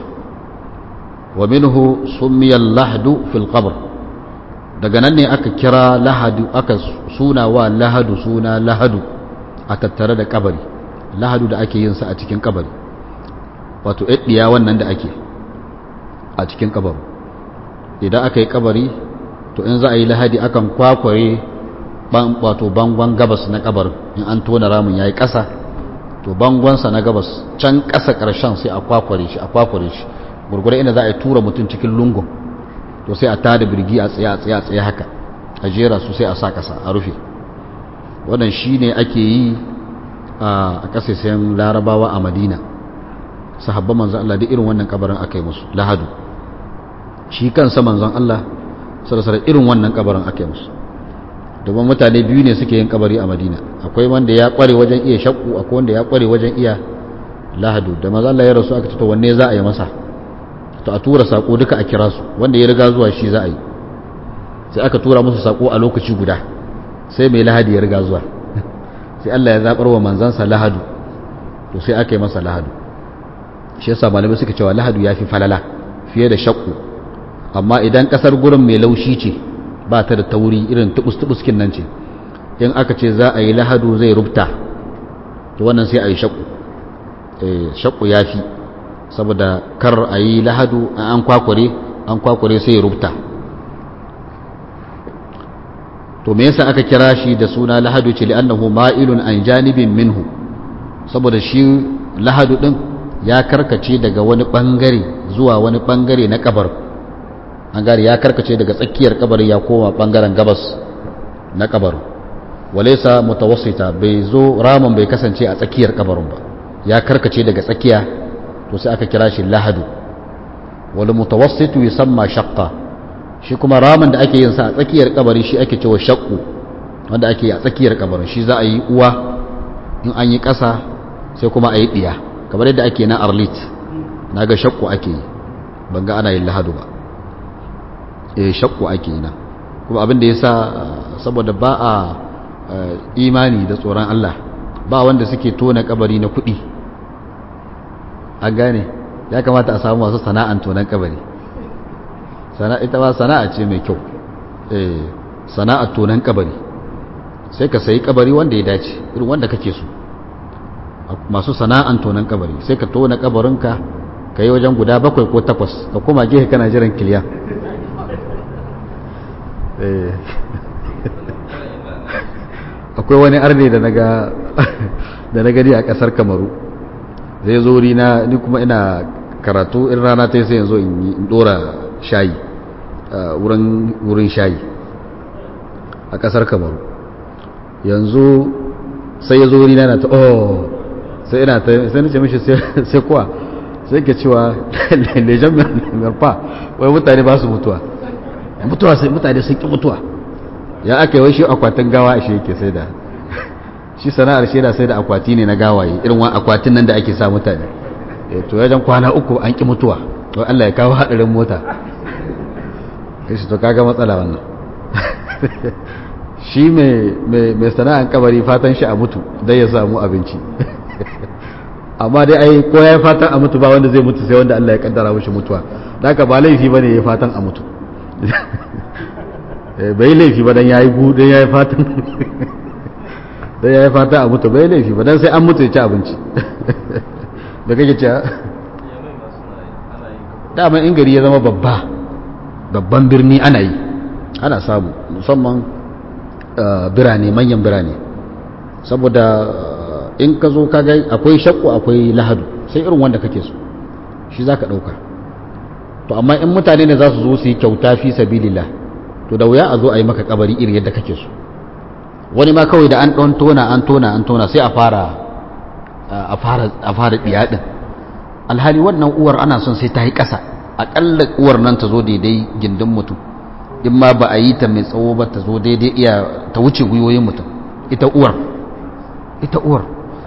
wa minhu summiya lahdu fil qabr daga nan ne aka kira lahadu aka suna wa lahadu suna lahadu a tattare da kabari lahadu da ake yin sa a cikin kabari wato ɗiya wannan da ake a cikin kabari idan aka yi kabari to in za a yi lahadi akan kwakware wato bangon gabas na kabarin in an tona ramin ya yi ƙasa to bangonsa na gabas can ƙasa ƙarshen sai a kwakware shi a kwakware shi gurgure inda za a yi tura mutum cikin lungun to sai a tada birgi a tsaye a tsaye a tsaye haka a jera su sai a sa ƙasa a rufe wannan shi ne ake yi a ƙasashen larabawa a madina sahabban manzan Allah da irin wannan kabarin aka yi musu lahadu shi kansa manzan Allah sarasara irin wannan kabarin aka yi musu domin mutane biyu ne suke yin kabari a madina akwai wanda ya kware wajen iya shakku akwai wanda ya kware wajen iya lahadu da maza Allah ya rasu aka ce to wanne za a yi masa to a tura sako duka a kira su wanda ya riga zuwa shi za a yi sai aka tura musu sako a lokaci guda sai mai lahadi ya riga zuwa sai Allah ya zabar wa manzansa lahadu to sai aka yi masa lahadu shi yasa malamai suka cewa lahadu ya fi falala fiye da shakku amma idan kasar gurin mai laushi ce ba ta da tauri irin tubus-tubuskin nan ce in aka ce za a yi lahadu zai rubta to wannan sai a yi shakku shakku ya fi saboda kar a yi lahadu an kwakware an kwakware sai ya rubta to me yasa aka kira shi da suna lahadu ce li'annahu ma'ilun an janibin minhu saboda shi lahadu din ya karkace daga wani bangare zuwa wani bangare na kabar an gari ya karkace daga tsakiyar kabarin ya koma bangaren gabas na kabarin walaisa mutawassita bai zo ramin bai kasance a tsakiyar kabarin ba ya karkace daga tsakiya to sai aka kira shi lahadu wal mutawassitu yusamma shaqqa shi kuma ramin da ake yin sa a tsakiyar kabari shi ake cewa shaqqu wanda ake a tsakiyar kabarin shi za a yi uwa in an yi ƙasa sai kuma a yi ɗiya kamar yadda ake na arlit na ga shaqqu ake yi ban ga ana yin lahadu ba eh shaqqu ake yi na kuma abin da yasa saboda ba a imani da tsoron Allah ba wanda suke tona kabari na kuɗi an gane ya kamata a samu masu sana'an tonan kabari ita ba sana'a ce mai kyau sana'ar tonan kabari sai ka sayi kabari wanda ya dace irin wanda kake so masu sana'an tonan kabari sai ka tona kabarinka ka yi wajen guda bakwai ko takwas ka koma gefe kana jiran kiliya akwai wani arne da naga da na gani a kasar kamaru zai zo na ni kuma ina karatu in rana ta yi sai yanzu in dora shayi wurin shayi a kasar kamaru yanzu sai ya zo wuri na ta oh sai ina ta sai nace mishi sai kuwa sai ke cewa lejan marfa wai mutane ba su mutuwa mutuwa sai mutane sun ki mutuwa ya aka yi wai shi akwatin gawa shi yake sai da shi sana'ar shi yana sai da akwati ne na gawaye irin wani akwatin nan da ake sa mutane to yajan kwana uku an ki mutuwa wai Allah ya kawo hadarin mota shi to kaga matsala wannan shi mai sana'an kabari fatan shi a mutu dai ya samu abinci amma dai ai ko ya fatan a mutu ba wanda zai mutu sai wanda Allah ya kaddara mishi mutuwa da haka ba laifi bane ya fatan a mutu bai laifi ba dan yayi gu dan yayi fatan dan yayi fatan a mutu bai laifi ba dan sai an mutu ya ci abinci da kake cewa dama in gari ya zama babba babban birni ana yi ana samu musamman birane manyan birane saboda in ka zo kaga akwai shakku akwai lahadu sai irin wanda kake so shi za ka ɗauka to amma in mutane ne za su zo su yi kyauta fi sabilillah to da wuya a zo a yi maka kabari irin yadda kake so wani ma kawai da an ɗan tona an tona an tona sai a fara a fara a fara ɗiya ɗin alhali wannan uwar ana son sai ta yi ƙasa aƙalla uwar nan ta zo daidai gindin mutum in ma ba a yi ta mai tsawo ba ta zo daidai iya ta wuce gwiwoyin mutum ita uwar ita uwar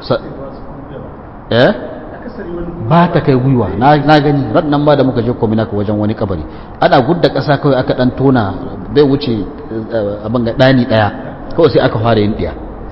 eh ba ta kai gwiwa na gani nan ba da muka je kominaka wajen wani kabari ana gudda ƙasa kawai aka ɗan tona bai wuce abin ga ɗani ɗaya kawai sai aka fara yin ɗiya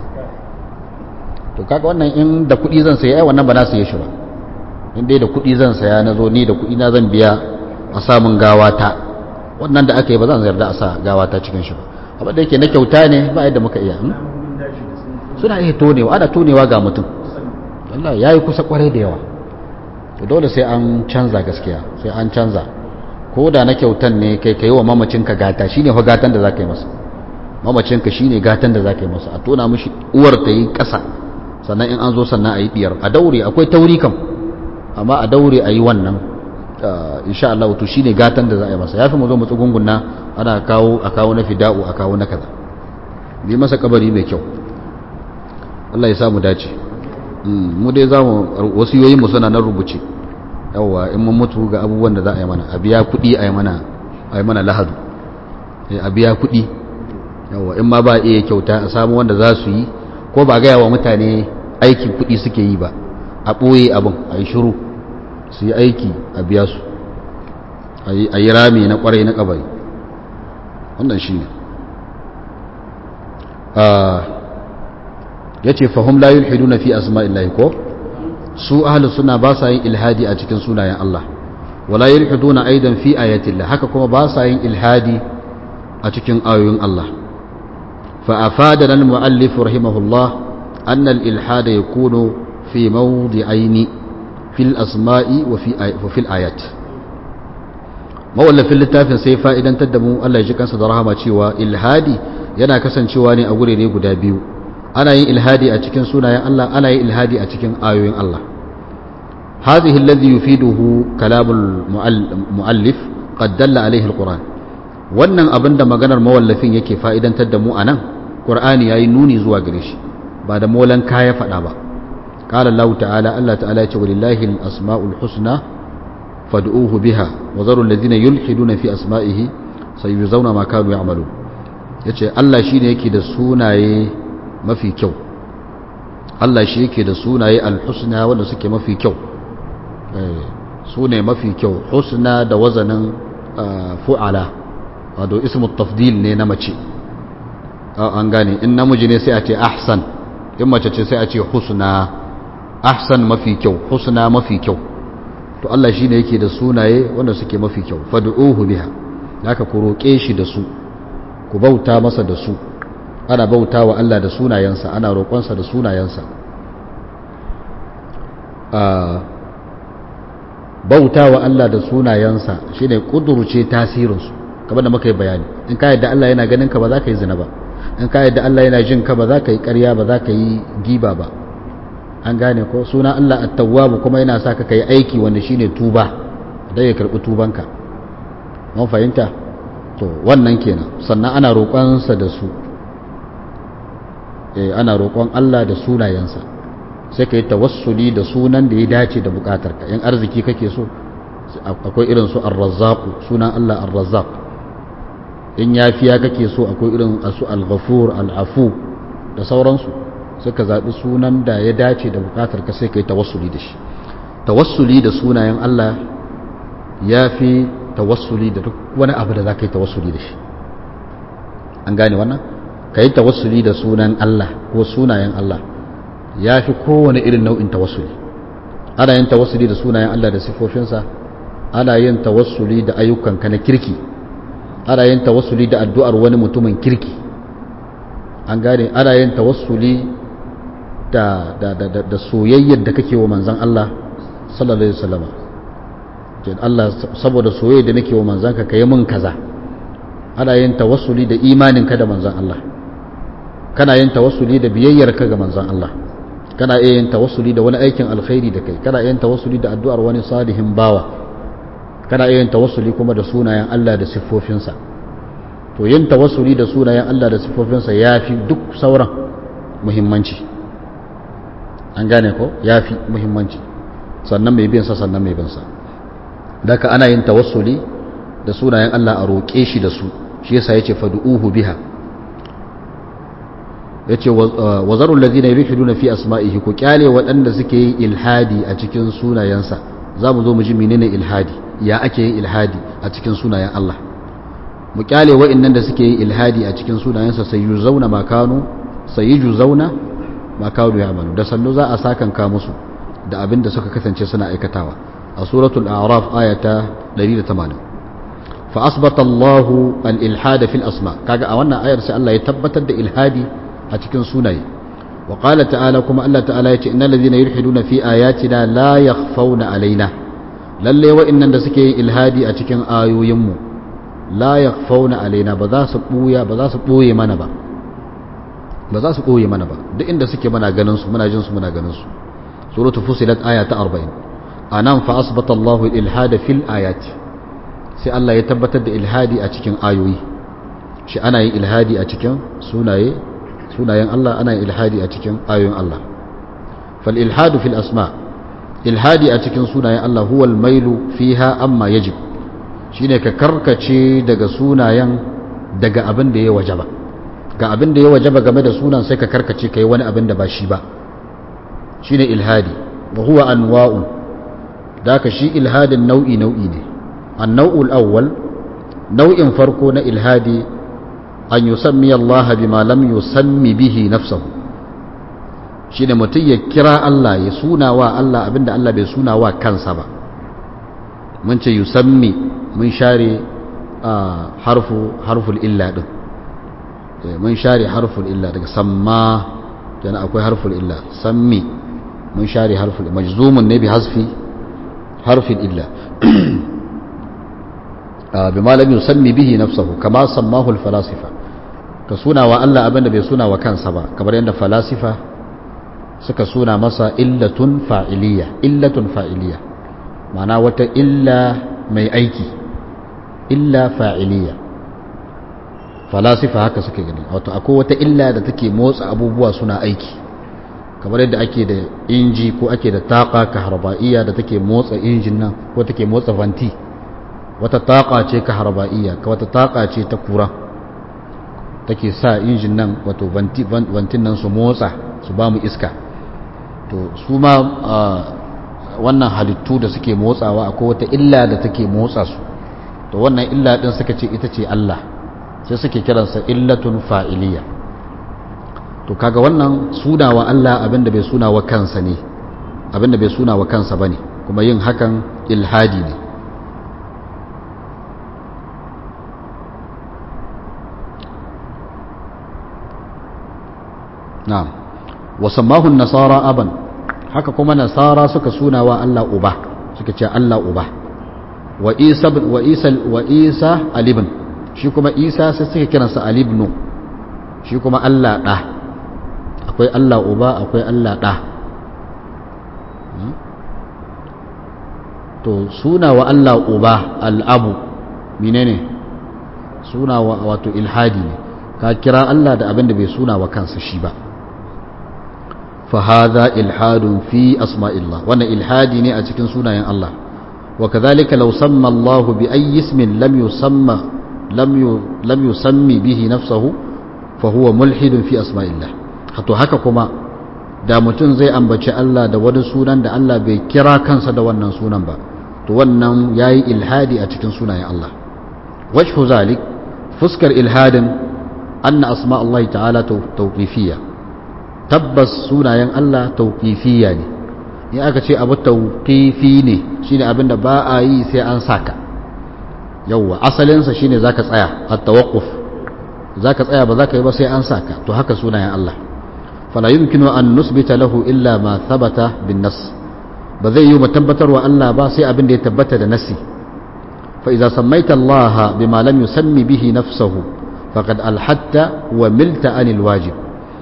to kaga wannan in da kuɗi zan saya wannan ba na saye shi ba in dai da kuɗi zan saya na zo ni da kuɗi na zan biya a samun gawata wannan da aka yi ba zan yarda a sa gawata cikin shi ba abin da yake na kyauta ne ba yadda muka iya suna iya tonewa ana tonewa ga mutum Allah ya yi kusa kwarai da yawa to dole sai an canza gaskiya sai an canza ko da na kyautan ne kai kai wa mamacinka gata shine fa gatan da zaka yi masa mamacinka shine gatan da zaka yi masa a tona mishi uwar ta yi ƙasa sannan in an zo sannan a yi diyar a daure akwai tauri kam amma a daure a yi wannan insha Allah to shine gatan da za a yi masa yafi mu zo mu tsugungunna ana kawo a kawo na fida'u a kawo na kaza bi masa kabari mai kyau Allah ya samu dace mu dai za mu wasiyoyin mu suna nan rubuce yawa in mun mutu ga abubuwan da za a yi mana a biya kuɗi a yi mana a yi mana lahadu a biya kuɗi yawa in ma ba iya kyauta a samu wanda za su yi ko ba gaya wa mutane aikin kuɗi suke yi ba a ɓoye abin a yi shiru su yi aiki a biya su a yi rami na ƙwarai na ƙabari wannan shi ne ya ce fahim la yulhidu na fi asma'illahi ko su ahalus suna ba sa yin ilhadi a cikin sunayen Allah wala yulhidu na aidan fi ayatillah haka kuma ba sa yin ilhadi a cikin ayoyin Allah فأفادنا المؤلف رحمه الله أن الإلحاد يكون في موضعين في الأسماء وفي, آي وفي الآيات mawallafin littafin sai fa'idan taddamu Allah ya ji kansa da rahama cewa ilhadi yana kasancewa ne a gurere guda biyu ana yin ilhadi a cikin sunayen Allah ana yin ilhadi a cikin ayoyin Allah hadhihi alladhi yufiduhu kalamul muallif qad dalla alaihi alquran wannan abinda maganar mawallafin yake fa'idantar da mu anan qur'ani yayi nuni zuwa gare shi ba da molan kaya faɗa ba qala Allah ta'ala Allah ta'ala ya ce walillahi al-asma'ul husna fad'uhu biha wa zaru alladhina yulhiduna fi asma'ihi sayuzawna ma kanu ya'malun yace Allah shine yake da sunaye mafi kyau Allah shi yake da sunaye al-husna wanda suke mafi kyau sune mafi kyau husna da wazanin fu'ala wato ismu tafdil ne na mace an gane in namiji ne sai a ce ahsan in mace ce sai a ce husna ahsan mafi kyau husna mafi kyau to Allah shi ne yake da sunaye wanda suke mafi kyau fad'uhu biha haka ku roƙe shi da su ku bauta masa da su ana bauta wa Allah da sunayensa ana roƙonsa da sunayensa bauta wa Allah da sunayensa shine kudurce tasirinsu kamar da muka yi bayani in ka yadda Allah yana ganin ka ba za ka yi zina ba in ka yadda Allah yana jin ka ba za ka yi ƙarya ba za ka yi giba ba an gane ko suna Allah at-tawwab kuma yana sa ka kai aiki wanda shine tuba da ya karbi tubanka mun fahimta to wannan kenan sannan ana roƙonsa da su eh ana roƙon Allah da sunayensa sai ka yi tawassuli da sunan da ya dace da bukatarka in arziki kake so akwai irin su ar-razzaq sunan Allah ar-razzaq in yafiya kake so akwai irin su al-ghafur al-afu da sauransu sai ka zaɓi sunan da ya dace da bukatarka sai ka yi tawassuli da shi tawassuli da sunayen Allah ya fi tawassuli da duk wani abu da za ka yi tawassuli da shi an gane wannan ka yi tawassuli da sunan Allah ko sunayen Allah ya fi kowane irin nau'in tawassuli ana yin tawassuli da sunayen Allah da sifofinsa ana yin tawassuli da ayyukanka na kirki ana yin tawassuli da addu'ar wani mutumin kirki an gane ana yin tawassuli da, da, da, da, soyayyar da kake wa manzan Allah sallallahu alaihi wasallam Allah saboda soyayya da nake wa manzan ka kai mun kaza ana yin tawassuli da imaninka da manzan Allah kana yin tawassuli da biyayyar ka ga manzon Allah kana iya yin tawassuli da wani aikin alkhairi da kai kana iya yin tawassuli da addu'ar wani salihin bawa kana iya yin tawassuli kuma da sunayen Allah da siffofinsa to yin tawassuli da sunayen Allah da siffofinsa yafi duk sauran muhimmanci an gane ko yafi muhimmanci sannan mai bin sa sannan mai bin sa daga ana yin tawassuli da sunayen Allah a roƙe shi da su shi yasa yace fad'uhu biha yace wazarul ladina yulhiduna fi asma'ihi ku kyale waɗanda suke yin ilhadi a cikin sunayensa zamu zo mu ji menene ilhadi ya ake yin ilhadi a cikin sunayen Allah mu kyale waɗannan da suke yin ilhadi a cikin sunayensa sai yuzauna makanu sai yuzauna makanu ya amalu da sannu za a sakan ka musu da abin da suka kasance suna aikatawa a suratul a'raf ayata 180 fa asbata Allahu al-ilhad fil asma kaga a wannan ayar sai Allah ya tabbatar da ilhadi a cikin sunaye wa qala ta'ala kuma Allah ta'ala ya ce innal ladhina yulhiduna fi ayatina la yakhfawna alaina lalle wa'annan da suke yin ilhadi a cikin ayoyin mu la yakhfawna alaina ba za su buya ba za su boye mana ba ba za su boye mana ba duk inda suke muna ganin su muna jin su muna ganin su suratul fusilat aya ta 40 anan fa asbata Allahu al-ilhada fil ayati sai Allah ya tabbatar da ilhadi a cikin ayoyi shi ana yin ilhadi a cikin sunaye sunayen Allah ana yin ilhadi a cikin ayoyin Allah fal ilhadu fil asma ilhadi a cikin sunayen Allah huwa al-mailu fiha amma yajib shine ka karkace daga sunayen daga abin da ya wajaba ga abin da ya wajaba game da sunan sai ka karkace kai wani abin da ba shi ba shine ilhadi wa huwa anwa'u da ka shi ilhadin nau'i nau'i ne النوع الأول نوع فرقون إلهادي أن يسمي الله بما لم يسمي به نفسه shine mutum ya kira Allah ya suna wa Allah abinda Allah bai suna wa kansa ba mun ce yusammi mun share harfu harful illa din mun share harful illa daga samma yana akwai harful illa sammi mun share harful majzumun ne bi hasfi harfin illa bima lam yusammi bihi nafsuhu kama sammahu al-falasifa ka suna wa Allah abinda bai suna wa kansa ba kamar yadda falasifa suka suna masa illatun fa'iliya illatun fa'iliya ma'ana wata illa mai aiki illa fa'iliya falasifa haka suke gani wato akwai wata illa da take motsa abubuwa suna aiki kamar yadda ake da inji ko ake da taqa kahrabaiya da take motsa injin nan ko take motsa vanti wata taƙa ce ka harba'iyya ka wata taƙa ce ta kura take sa injin nan wato vantin nan su motsa su ba mu iska to su ma wannan halittu da suke motsawa akwai wata illa da take motsa su to wannan illa din suka ce ita ce Allah sai suke kiransa illatun fa'iliya to kaga wannan sunawa Allah abinda bai sunawa kansa ne abinda bai sunawa kansa bane kuma yin hakan ilhadi ne na'am wa sammahu nasara aban haka kuma nasara suka suna wa Allah uba suka ce Allah uba wa isa wa isa wa isa alibn shi kuma isa sai suka kiransa alibnu shi kuma Allah da akwai Allah uba akwai Allah da to suna wa Allah uba al'abu menene suna wa wato ilhadi ne ka kira Allah da abin da bai suna wa kansa shi ba فهذا إلحاد في أسماء الله وأن إلحادي ني أتكن سنة الله وكذلك لو سمى الله بأي اسم لم يسمى لم لم يسمي به نفسه فهو ملحد في أسماء الله حتى haka kuma da mutum zai ambaci Allah da wani sunan da Allah bai kira kansa da wannan sunan ba to wannan yayi ilhadi a cikin sunayen Allah wajhu zalik fuskar ilhadin anna asma Allah ta'ala tawqifiyya tabbas sunayen Allah tauƙifiya ne in aka ce abu tauƙifi ne shine abin da ba a yi sai an saka yauwa asalinsa shine zaka tsaya a tawakkuf zaka tsaya ba zaka yi ba sai an saka to haka sunayen Allah fala yumkinu an nusbita lahu illa ma thabata bin nas ba zai yi mu tabbatar wa Allah ba sai abin da ya tabbata da nasi fa idza sammaita Allah bima lam yusammi bihi nafsuhu faqad alhatta wa milta anil wajib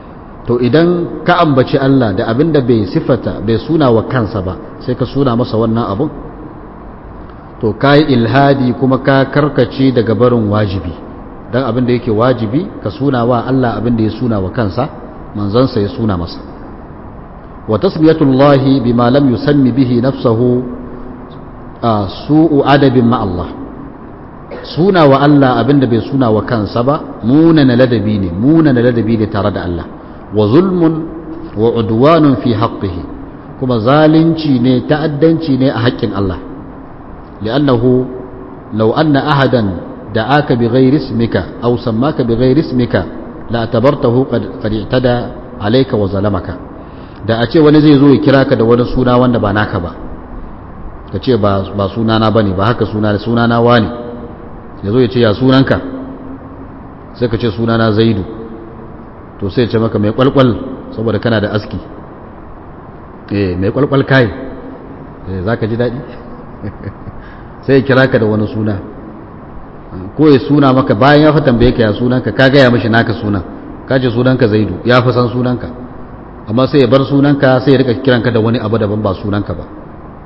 to idan ka ambaci Allah da abin da bai sifata bai suna wa kansa ba sai ka suna masa wannan abun to ka yi ilhadi kuma ka karkace daga barin wajibi don abin da yake wajibi ka suna wa Allah abin da ya suna wa kansa manzansa ya suna masa wa tasmiyatullahi bima lam yusammi bihi nafsahu su'u adabin ma Allah suna wa Allah abin da bai suna wa kansa ba munana ladabi ne munana ladabi ne tare da Allah wa zulmun wa udwanun fi haqqihi kuma zalunci ne ta'addanci ne a haƙƙin Allah li'annahu law anna ahadan da'aka bighairi ismika aw sammaka bighairi ismika la atabartahu qad qad i'tada alayka wa zalamaka da a ce wani zai zo ya kira ka da wani suna wanda ba naka ba ka ce ba ba sunana bane ba haka suna sunana wani ya zo ya ce ya sunanka sai ka ce sunana zaidu to sai ce maka mai kwalkwal saboda kana da aski eh mai kwalkwal kai eh zaka ji dadi sai ya kira ka da wani suna ko ya suna maka bayan ya fa tambaye ka ya sunanka ka gaya mishi naka sunan ka ce sunanka zaidu ya fi san sunanka amma sai ya bar sunanka sai ya rika kiranka da wani abu daban ba sunanka ba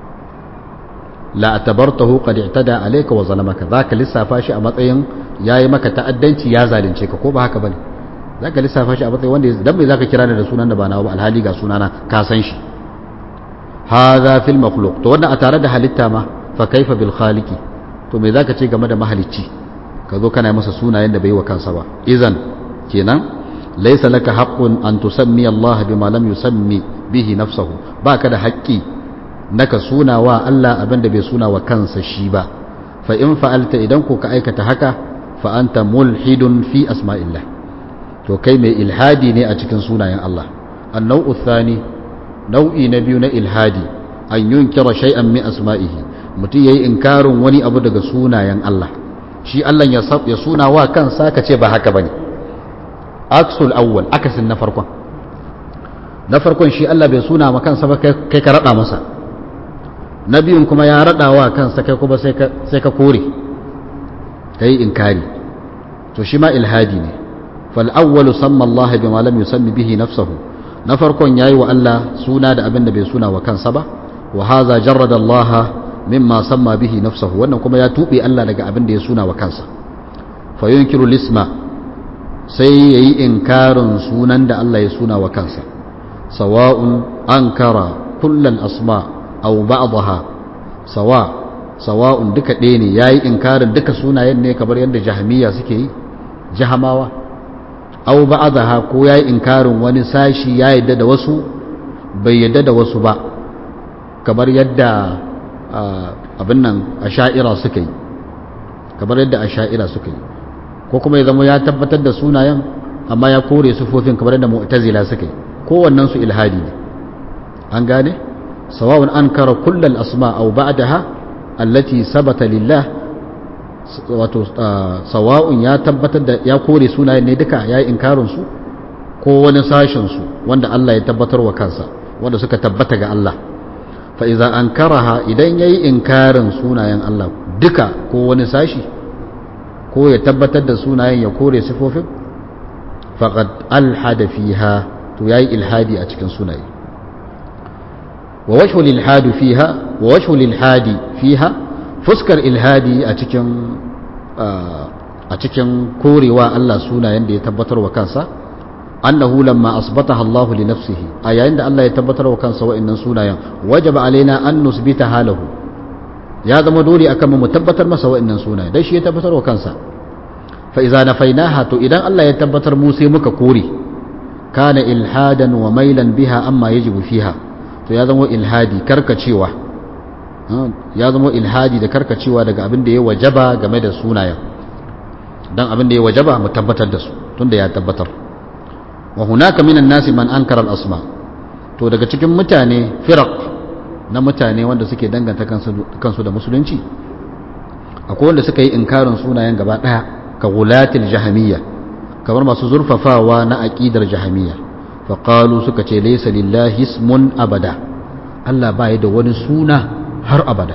la atabartahu qad i'tada alayka wa zalamaka zaka lissafa shi a matsayin yayi maka ta'addanci ya zalunce ka ko ba haka bane zaka lissafa shi a matsayin wanda dan me zaka kira ni da sunan da ba nawa ba alhali ga sunana ka san shi hadha fil makhluq to wannan a tare da halitta ma fa kaifa bil khaliqi to me zaka ce game da mahalicci ka zo kana masa sunayen da bai wa kansa ba idan kenan laysa laka haqqun an tusammi Allah bima lam yusammi bihi nafsuhu baka da haƙƙi naka suna wa Allah abin da bai suna wa kansa shi ba fa in fa'alta idan ko ka aikata haka fa anta mulhidun fi asma'illah to kai mai ilhadi ne a cikin sunayen Allah annau thani nau'i na biyu na ilhadi an yunkira shay'an min asma'ihi mutum yayi inkarin wani abu daga sunayen Allah shi Allah ya ya suna wa kansa ka ce ba haka bane aksul awwal akasin na farkon na farkon shi Allah bai suna ma kansa ba kai ka rada masa na biyun kuma ya rada wa kansa kai kuma sai ka kore kai inkari to shi ma ilhadi ne fal awwalu samma Allah bima lam yusammi bihi nafsuhu na farkon yayi wa Allah suna da abin da bai suna wa kansa ba wa hadha jarrada Allah mimma samma bihi nafsuhu wannan kuma ya tube Allah daga abin da ya suna wa kansa fa yunkiru lisma sai yayi inkarin sunan da Allah ya suna wa kansa sawa'un ankara kullal asma' aw ba'daha sawa sawa'un duka ɗaya ne yayi inkarin duka sunayen ne kamar yadda jahmiya suke yi jahamawa aw ba'daha ko yayi inkarin wani sashi ya yadda da wasu bai yadda da wasu ba kamar yadda abin nan asha'ira suka yi kamar yadda asha'ira suka yi ko kuma ya zama ya tabbatar da sunayen amma ya kore sufofin kamar yadda mu'tazila suka yi kowannen su ilhadi ne an gane سواء أنكر كل الأسماء أو بعدها التي ثبت لله سواء يا تبت يا كوري سونا ne duka yayi inkarin su ko wani sashin su wanda Allah ya tabbatar wa kansa wanda suka tabbata ga Allah fa idza ankaraha idan yayi inkarin sunayen Allah duka ko wani sashi ko ya tabbatar da sunayen ya kore sifofin faqad alhada fiha to yayi ilhadi a cikin sunaye ووجه الإلحاد فيها ووجه الإلحاد فيها فسكر إلحادي أتكن أتكن كوري الله سونا يندي يتبتر وكانسا أنه لما أصبتها الله لنفسه أي عند الله يتبتر وكانسا وإن سونا وجب علينا أن نثبتها له يا ذا مدوري أكم متبتر مسا وإن سونا ديش يتبتر وكانسا فإذا نفيناها تو إذا الله يتبتر موسى مك كوري كان إلحادا وميلا بها أما يجب فيها to ya zama ilhadi karkacewa ya zama ilhadi da karkacewa daga abin da ya wajaba game da sunayen dan abin da ya wajaba mu tabbatar da su tunda ya tabbatar wa hunaka minan nasi man ankara al-asma to daga cikin mutane firaq na mutane wanda suke danganta kansu da musulunci akwai wanda suka yi inkarin sunayen gaba daya ka gulatil jahamiyya kamar masu zurfafawa na aqidar jahamiyya faƙalu suka ce laisa lillahi ismun abada Allah ba da wani suna har abada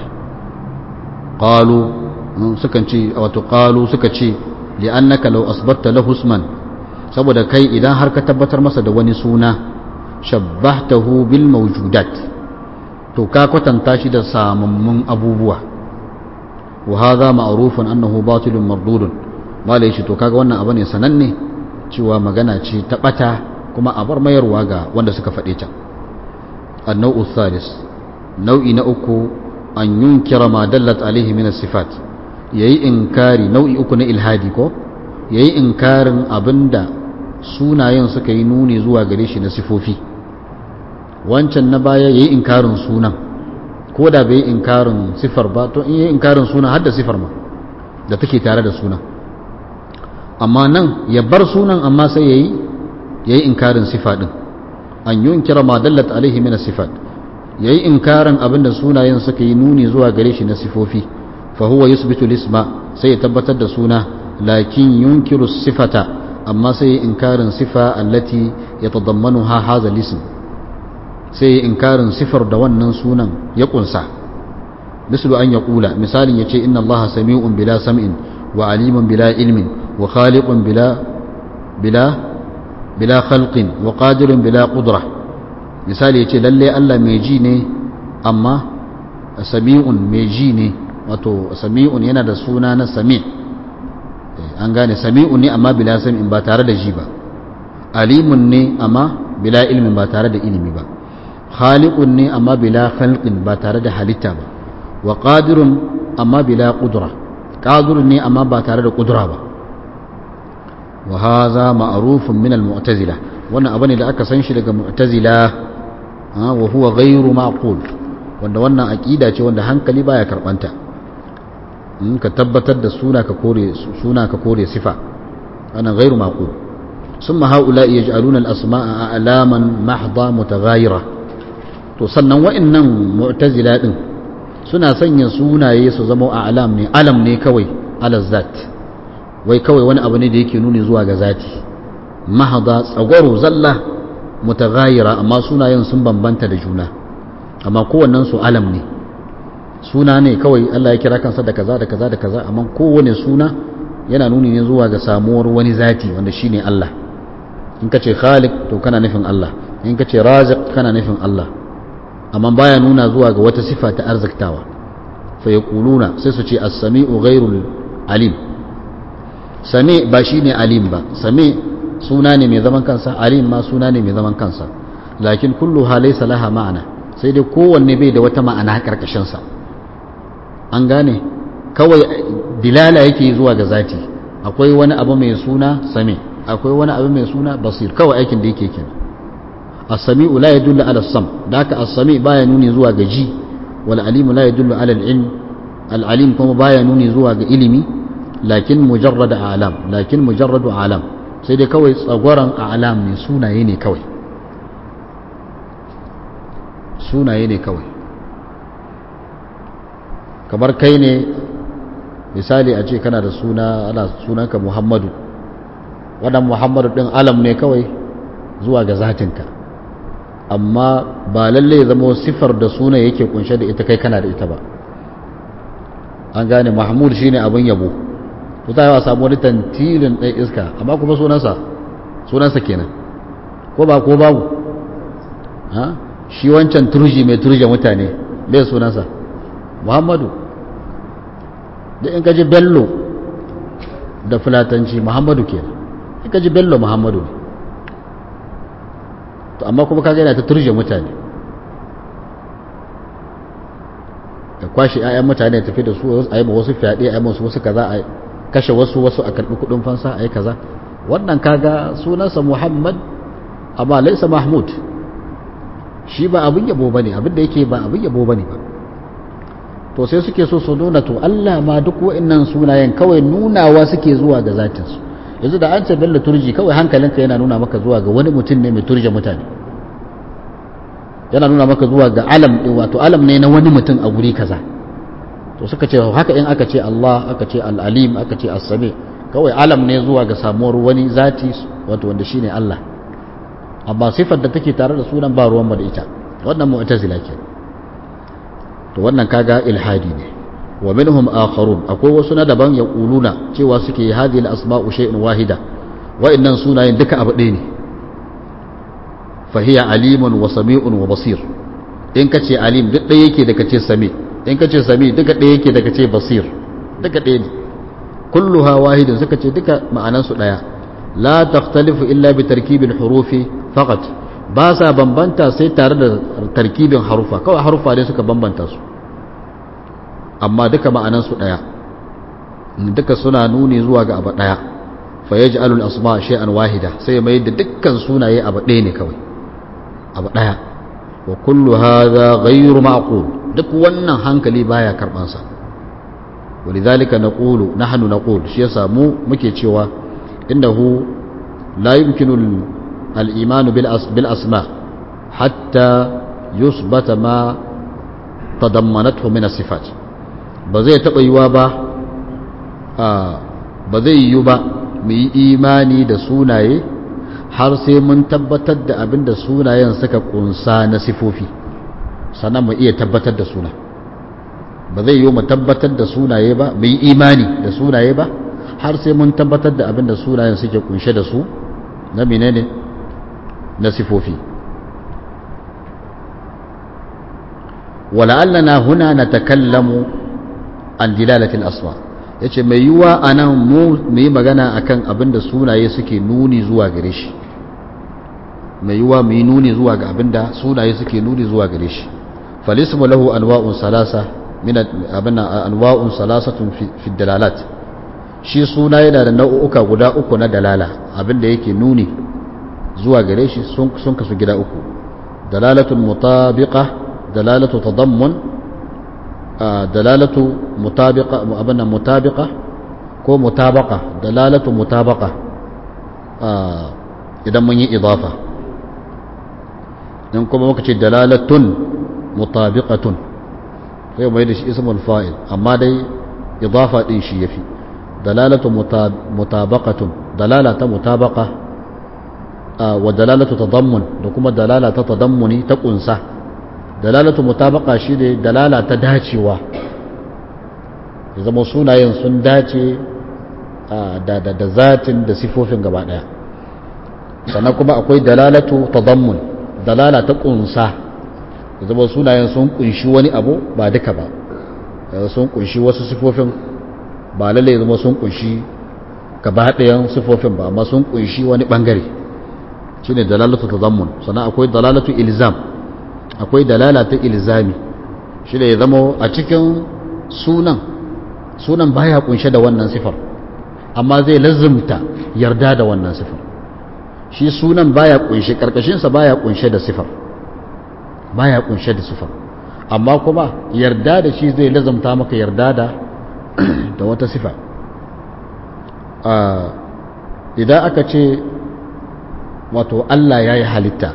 ƙalu sukan ce wato ƙalu suka ce li'annaka law asbatta lahu isman saboda kai idan har ka tabbatar masa da wani suna shabbahtahu bil mawjudat to ka kwatanta shi da samammun abubuwa wa hadha ma'rufun annahu batilun mardudun malai shi to kaga wannan abu ne sananne cewa magana ce ta bata kuma a bar mayarwa ga wanda suka faɗe ta annau thalis nau'i na uku an yunkira ma dallat alaihi min sifat yayi inkari nau'i uku na ilhadi ko yayi inkarin abinda sunayen suka yi nuni zuwa gare shi na sifofi wancan na baya yayi inkarin sunan ko da bai inkarin sifar ba to in yayi inkarin sunan har da sifar ma da take tare da sunan amma nan ya bar sunan amma sai yayi yayi inkarin sifa din an yunkira ma dallat alaihi min sifat yayi inkarin abinda sunayen suka yi nuni zuwa gare shi na sifofi fa huwa yusbitu lisma sai ya tabbatar da suna lakin yunkiru sifata amma sai ya inkarin sifa allati yatadammanuha hadha lism sai ya inkarin sifar da wannan sunan ya kunsa mislu an yaqula misalin yace inna allaha sami'un bila sam'in wa alimun bila ilmin wa khaliqun bila bila bila khalqin wa qadirun bila qudra misali yace lalle Allah mai ji ne amma sami'un mai ji ne wato sami'un yana da suna na sami an gane sami'un ne amma bila sam'in ba tare da ji ba alimun ne amma bila ilmin ba tare da ilimi ba khaliqun ne amma bila khalqin ba tare da halitta ba wa qadirun amma bila qudra qadirun ne amma ba tare da qudra ba wa hadha ma'rufun min al-mu'tazila wannan abu ne da aka san shi daga mu'tazila wa huwa ghayru ma'qul wanda wannan aqida ce wanda hankali baya karbanta in ka tabbatar da suna ka kore suna ka kore sifa ana ghayru ma'qul summa haula yaj'aluna al-asma'a a'laman mahdha mutaghayira to sannan wa'annan mu'tazila din suna sanya sunaye su zama a'lam ne alam ne kawai ala zat wai kawai wani abu ne da yake nuni zuwa ga zati mahada tsagwaro zalla mutaghayira amma sunayen sun bambanta da juna amma kowannen su alam ne suna ne kawai Allah ya kira kansa da kaza da kaza da kaza amma kowane suna yana nuni ne zuwa ga samuwar wani zati wanda shine Allah in ka ce khaliq to kana nufin Allah in ka ce raziq kana nufin Allah amma baya nuna zuwa ga wata sifa ta arziktawa fa yaquluna sai su ce as-sami'u ghairul alim sami ba shine alim ba sami suna ne mai zaman kansa alim ma suna ne mai zaman kansa lakin kullu laysa laha ma'ana sai dai kowanne bai da wata ma'ana karkashin sa an gane kawai dilala yake zuwa ga zati akwai wani abu mai suna sami akwai wani abu mai suna basir kawai aikin da yake kenan as-sami'u la yadullu ala as-sam da haka as-sami baya nuni zuwa ga ji wal alimu la yadullu ala al-ilm al-alim kuma baya nuni zuwa ga ilimi lakin mujarrad alam lakin mujarradu alam sai dai kawai tsagwaron alam ne sunaye ne kawai sunaye ne kawai kamar kai ne misali a ce kana da suna ana sunanka muhammadu wannan muhammadu din alam ne kawai zuwa ga zatinka amma ba lalle ya zama sifar da suna yake kunshe da ita kai kana da ita ba an gane mahmud shine abin yabo to ta yawa samu wani tantilin ɗan iska amma kuma sunansa sunansa kenan ko ba ko babu ha shi wancan turji mai turje mutane bai sunansa muhammadu da in kaji bello da fulatanci muhammadu kenan in kaji bello muhammadu ne to amma kuma kaga yana ta turje mutane ya kwashe 'ya'yan mutane ya tafi da su a yi wasu fyaɗe a yi wasu wasu kaza a kashe wasu wasu a karɓi kuɗin fansa a yi kaza wannan kaga sunansa muhammad amma laisa mahmud shi ba abin yabo bane abin da yake ba abin yabo bane ba to sai suke so su nuna to Allah ma duk wa'annan sunayen kawai nunawa suke zuwa ga zatinsu yanzu da an ce bello turji kawai hankalinka yana nuna maka zuwa ga wani mutum ne mai turje mutane yana nuna maka zuwa ga alam ɗin wato alam ne na wani mutum a guri kaza to suka ce haka in aka ce Allah aka ce al-alim aka ce as-sami kawai alam ne zuwa ga samuwar wani zati wato wanda shine Allah amma sifar da take tare da sunan ba ruwan da ita wannan mu'tazila ke to wannan kaga ilhadi ne wa minhum akharun akwai wasu na daban ya kuluna cewa suke hadhihi al-asma'u shay'un wahida wa'annan sunayen duka abu ɗaya ne fahiya alimun wa sami'un wa basir in ka ce alim duk ɗaya yake da ka ce sami in ka ce sami duka ɗaya yake da ka ce basir duka ɗaya ne kulluha wahidin suka ce duka ma'anansu ɗaya la takhtalifu illa bi tarkibil hurufi faqat ba sa bambanta sai tare da tarkibin harufa kawai harufa ne suka bambanta su amma duka ma'anansu ɗaya duka suna nuni zuwa ga abu ɗaya fa yaj'alul asma shay'an wahida sai mai da dukkan sunaye abu ɗaya ne kawai abu ɗaya wa kullu hadha ghayru ma'qul duk wannan hankali baya karban sa walidhalika naqulu nahnu naqul shi yasa mu muke cewa innahu la yumkinu al-iman bil bil asma hatta yusbata ma tadammanathu min as-sifat ba zai taba yiwa ba ba zai yiwu ba mu yi imani da sunaye har sai mun tabbatar da abin da sunayen suka kunsa na sifofi sannan mu iya tabbatar da suna ba zai yiwu mu tabbatar da sunaye ba mu yi imani da sunaye ba har sai mun tabbatar da abin da sunayen suke kunshe da su na menene na sifofi wala'allana huna na takallamu an dilalatil asma ya ce mai yiwuwa a nan mu yi magana akan abin da sunaye suke nuni zuwa gare shi mai yiwuwa mu yi nuni zuwa ga abin da sunaye suke nuni zuwa gare shi falismu lahu anwa'un salasa min abin anwa'un salasatun fi dalalat shi suna yana da nau'uka guda uku na dalala abin da yake nuni zuwa gare shi sun kasu gida uku dalalatun mutabiqa dalalatu tadammun dalalatu mutabiqa abinnan mutabiqa ko mutabaqa dalalatu mutabaqa idan mun yi idafa in kuma muka ce dalalatun mutabiqatun sai mai da shi ismul fa'il amma dai idafa din shi yafi dalalatu mutabaqatun dalala ta mutabaqa wa dalalatu tadammun da kuma dalala ta tadammuni ta kunsa dalalatu mutabaqa shine dalala ta dacewa ya zama sunayen sun dace da da da zatin da sifofin gaba daya sannan kuma akwai dalalatu tadammun dalala ta kunsa ya zama sunayen sun kunshi wani abu ba duka ba sun kunshi wasu sifofin ba lalle zama sun kunshi gaba ɗayan sifofin ba amma sun kunshi wani bangare shine dalalatu tadammun sannan akwai dalalatu ilzam akwai dalala ta ilzami shi da ya zama a cikin sunan sunan baya kunshe da wannan sifar amma zai lazumta yarda da wannan sifar shi sunan baya kunshe karkashinsa baya kunshe da sifar baya kunshe da sifar amma kuma yarda da shi zai lazumta maka yarda da da wata sifa idan aka ce wato Allah ya yi halitta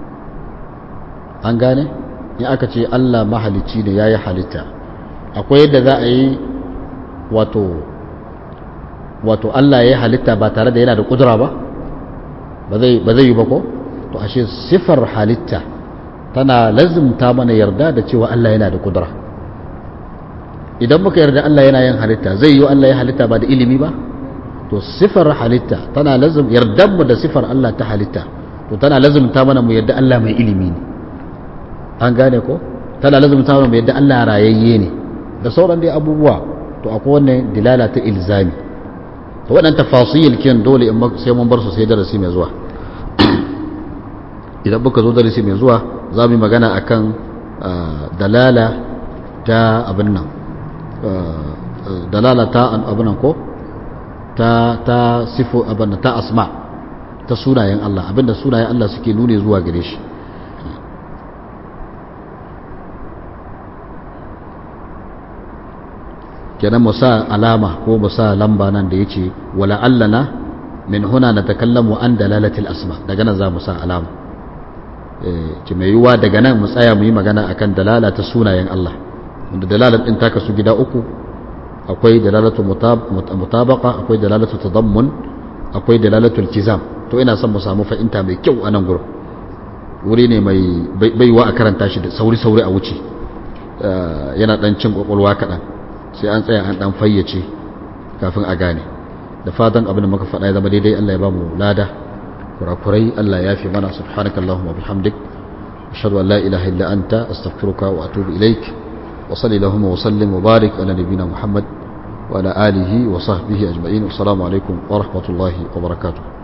an gane in aka ce Allah mahalicci ne ya yi halitta akwai yadda za a yi wato wato Allah ya yi halitta ba tare da yana da kudura ba ba zai yi ba ko to ashe sifar halitta tana lazimta mana yarda da cewa Allah yana da kudura idan muka yarda Allah yana yin halitta zai yi Allah ya halitta ba da ilimi ba to sifar halitta tana lazim yardan mu da sifar Allah ta halitta to tana lazimta mana mu yarda Allah mai ilimi ne an gane ko tana lazumta mana yadda Allah rayayye ne da sauran dai abubuwa to akwai wannan dilala ta ilzami to waɗannan tafasil kin dole in sai mun bar su sai darasi mai zuwa idan muka zo darasi mai zuwa za mu yi magana akan dalala ta abin nan dalala ta abin nan ko ta ta sifo abin ta asma ta sunayen Allah abinda sunayen Allah suke nune zuwa gare shi kenan mu sa alama ko mu sa lamba nan da yace wala allana min huna natakallamu an dalalatil asma daga nan za mu sa alama eh ce mai yiwa daga nan mu tsaya mu yi magana akan dalala ta sunayen Allah wanda dalalat din ta kasu gida uku akwai dalalatu mutabaqa akwai dalalatu tadammun akwai dalalatu iltizam to ina son mu samu fahimta mai kyau a nan gurin wuri ne mai baiwa a karanta shi da sauri sauri a wuce yana dan cin kwakwalwa kaɗan sai an tsaya an dan fayyace kafin a gane da fatan abin da muka faɗa ya zama daidai Allah ya ba mu lada kurakurai Allah ya fi mana subhanakallahumma bihamdik ashhadu an la ilaha illa anta astaghfiruka wa atubu ilaik wa sallallahu wa sallim wa barik ala nabiyyina muhammad wa ala alihi wa sahbihi ajma'in assalamu alaikum wa rahmatullahi wa barakatuh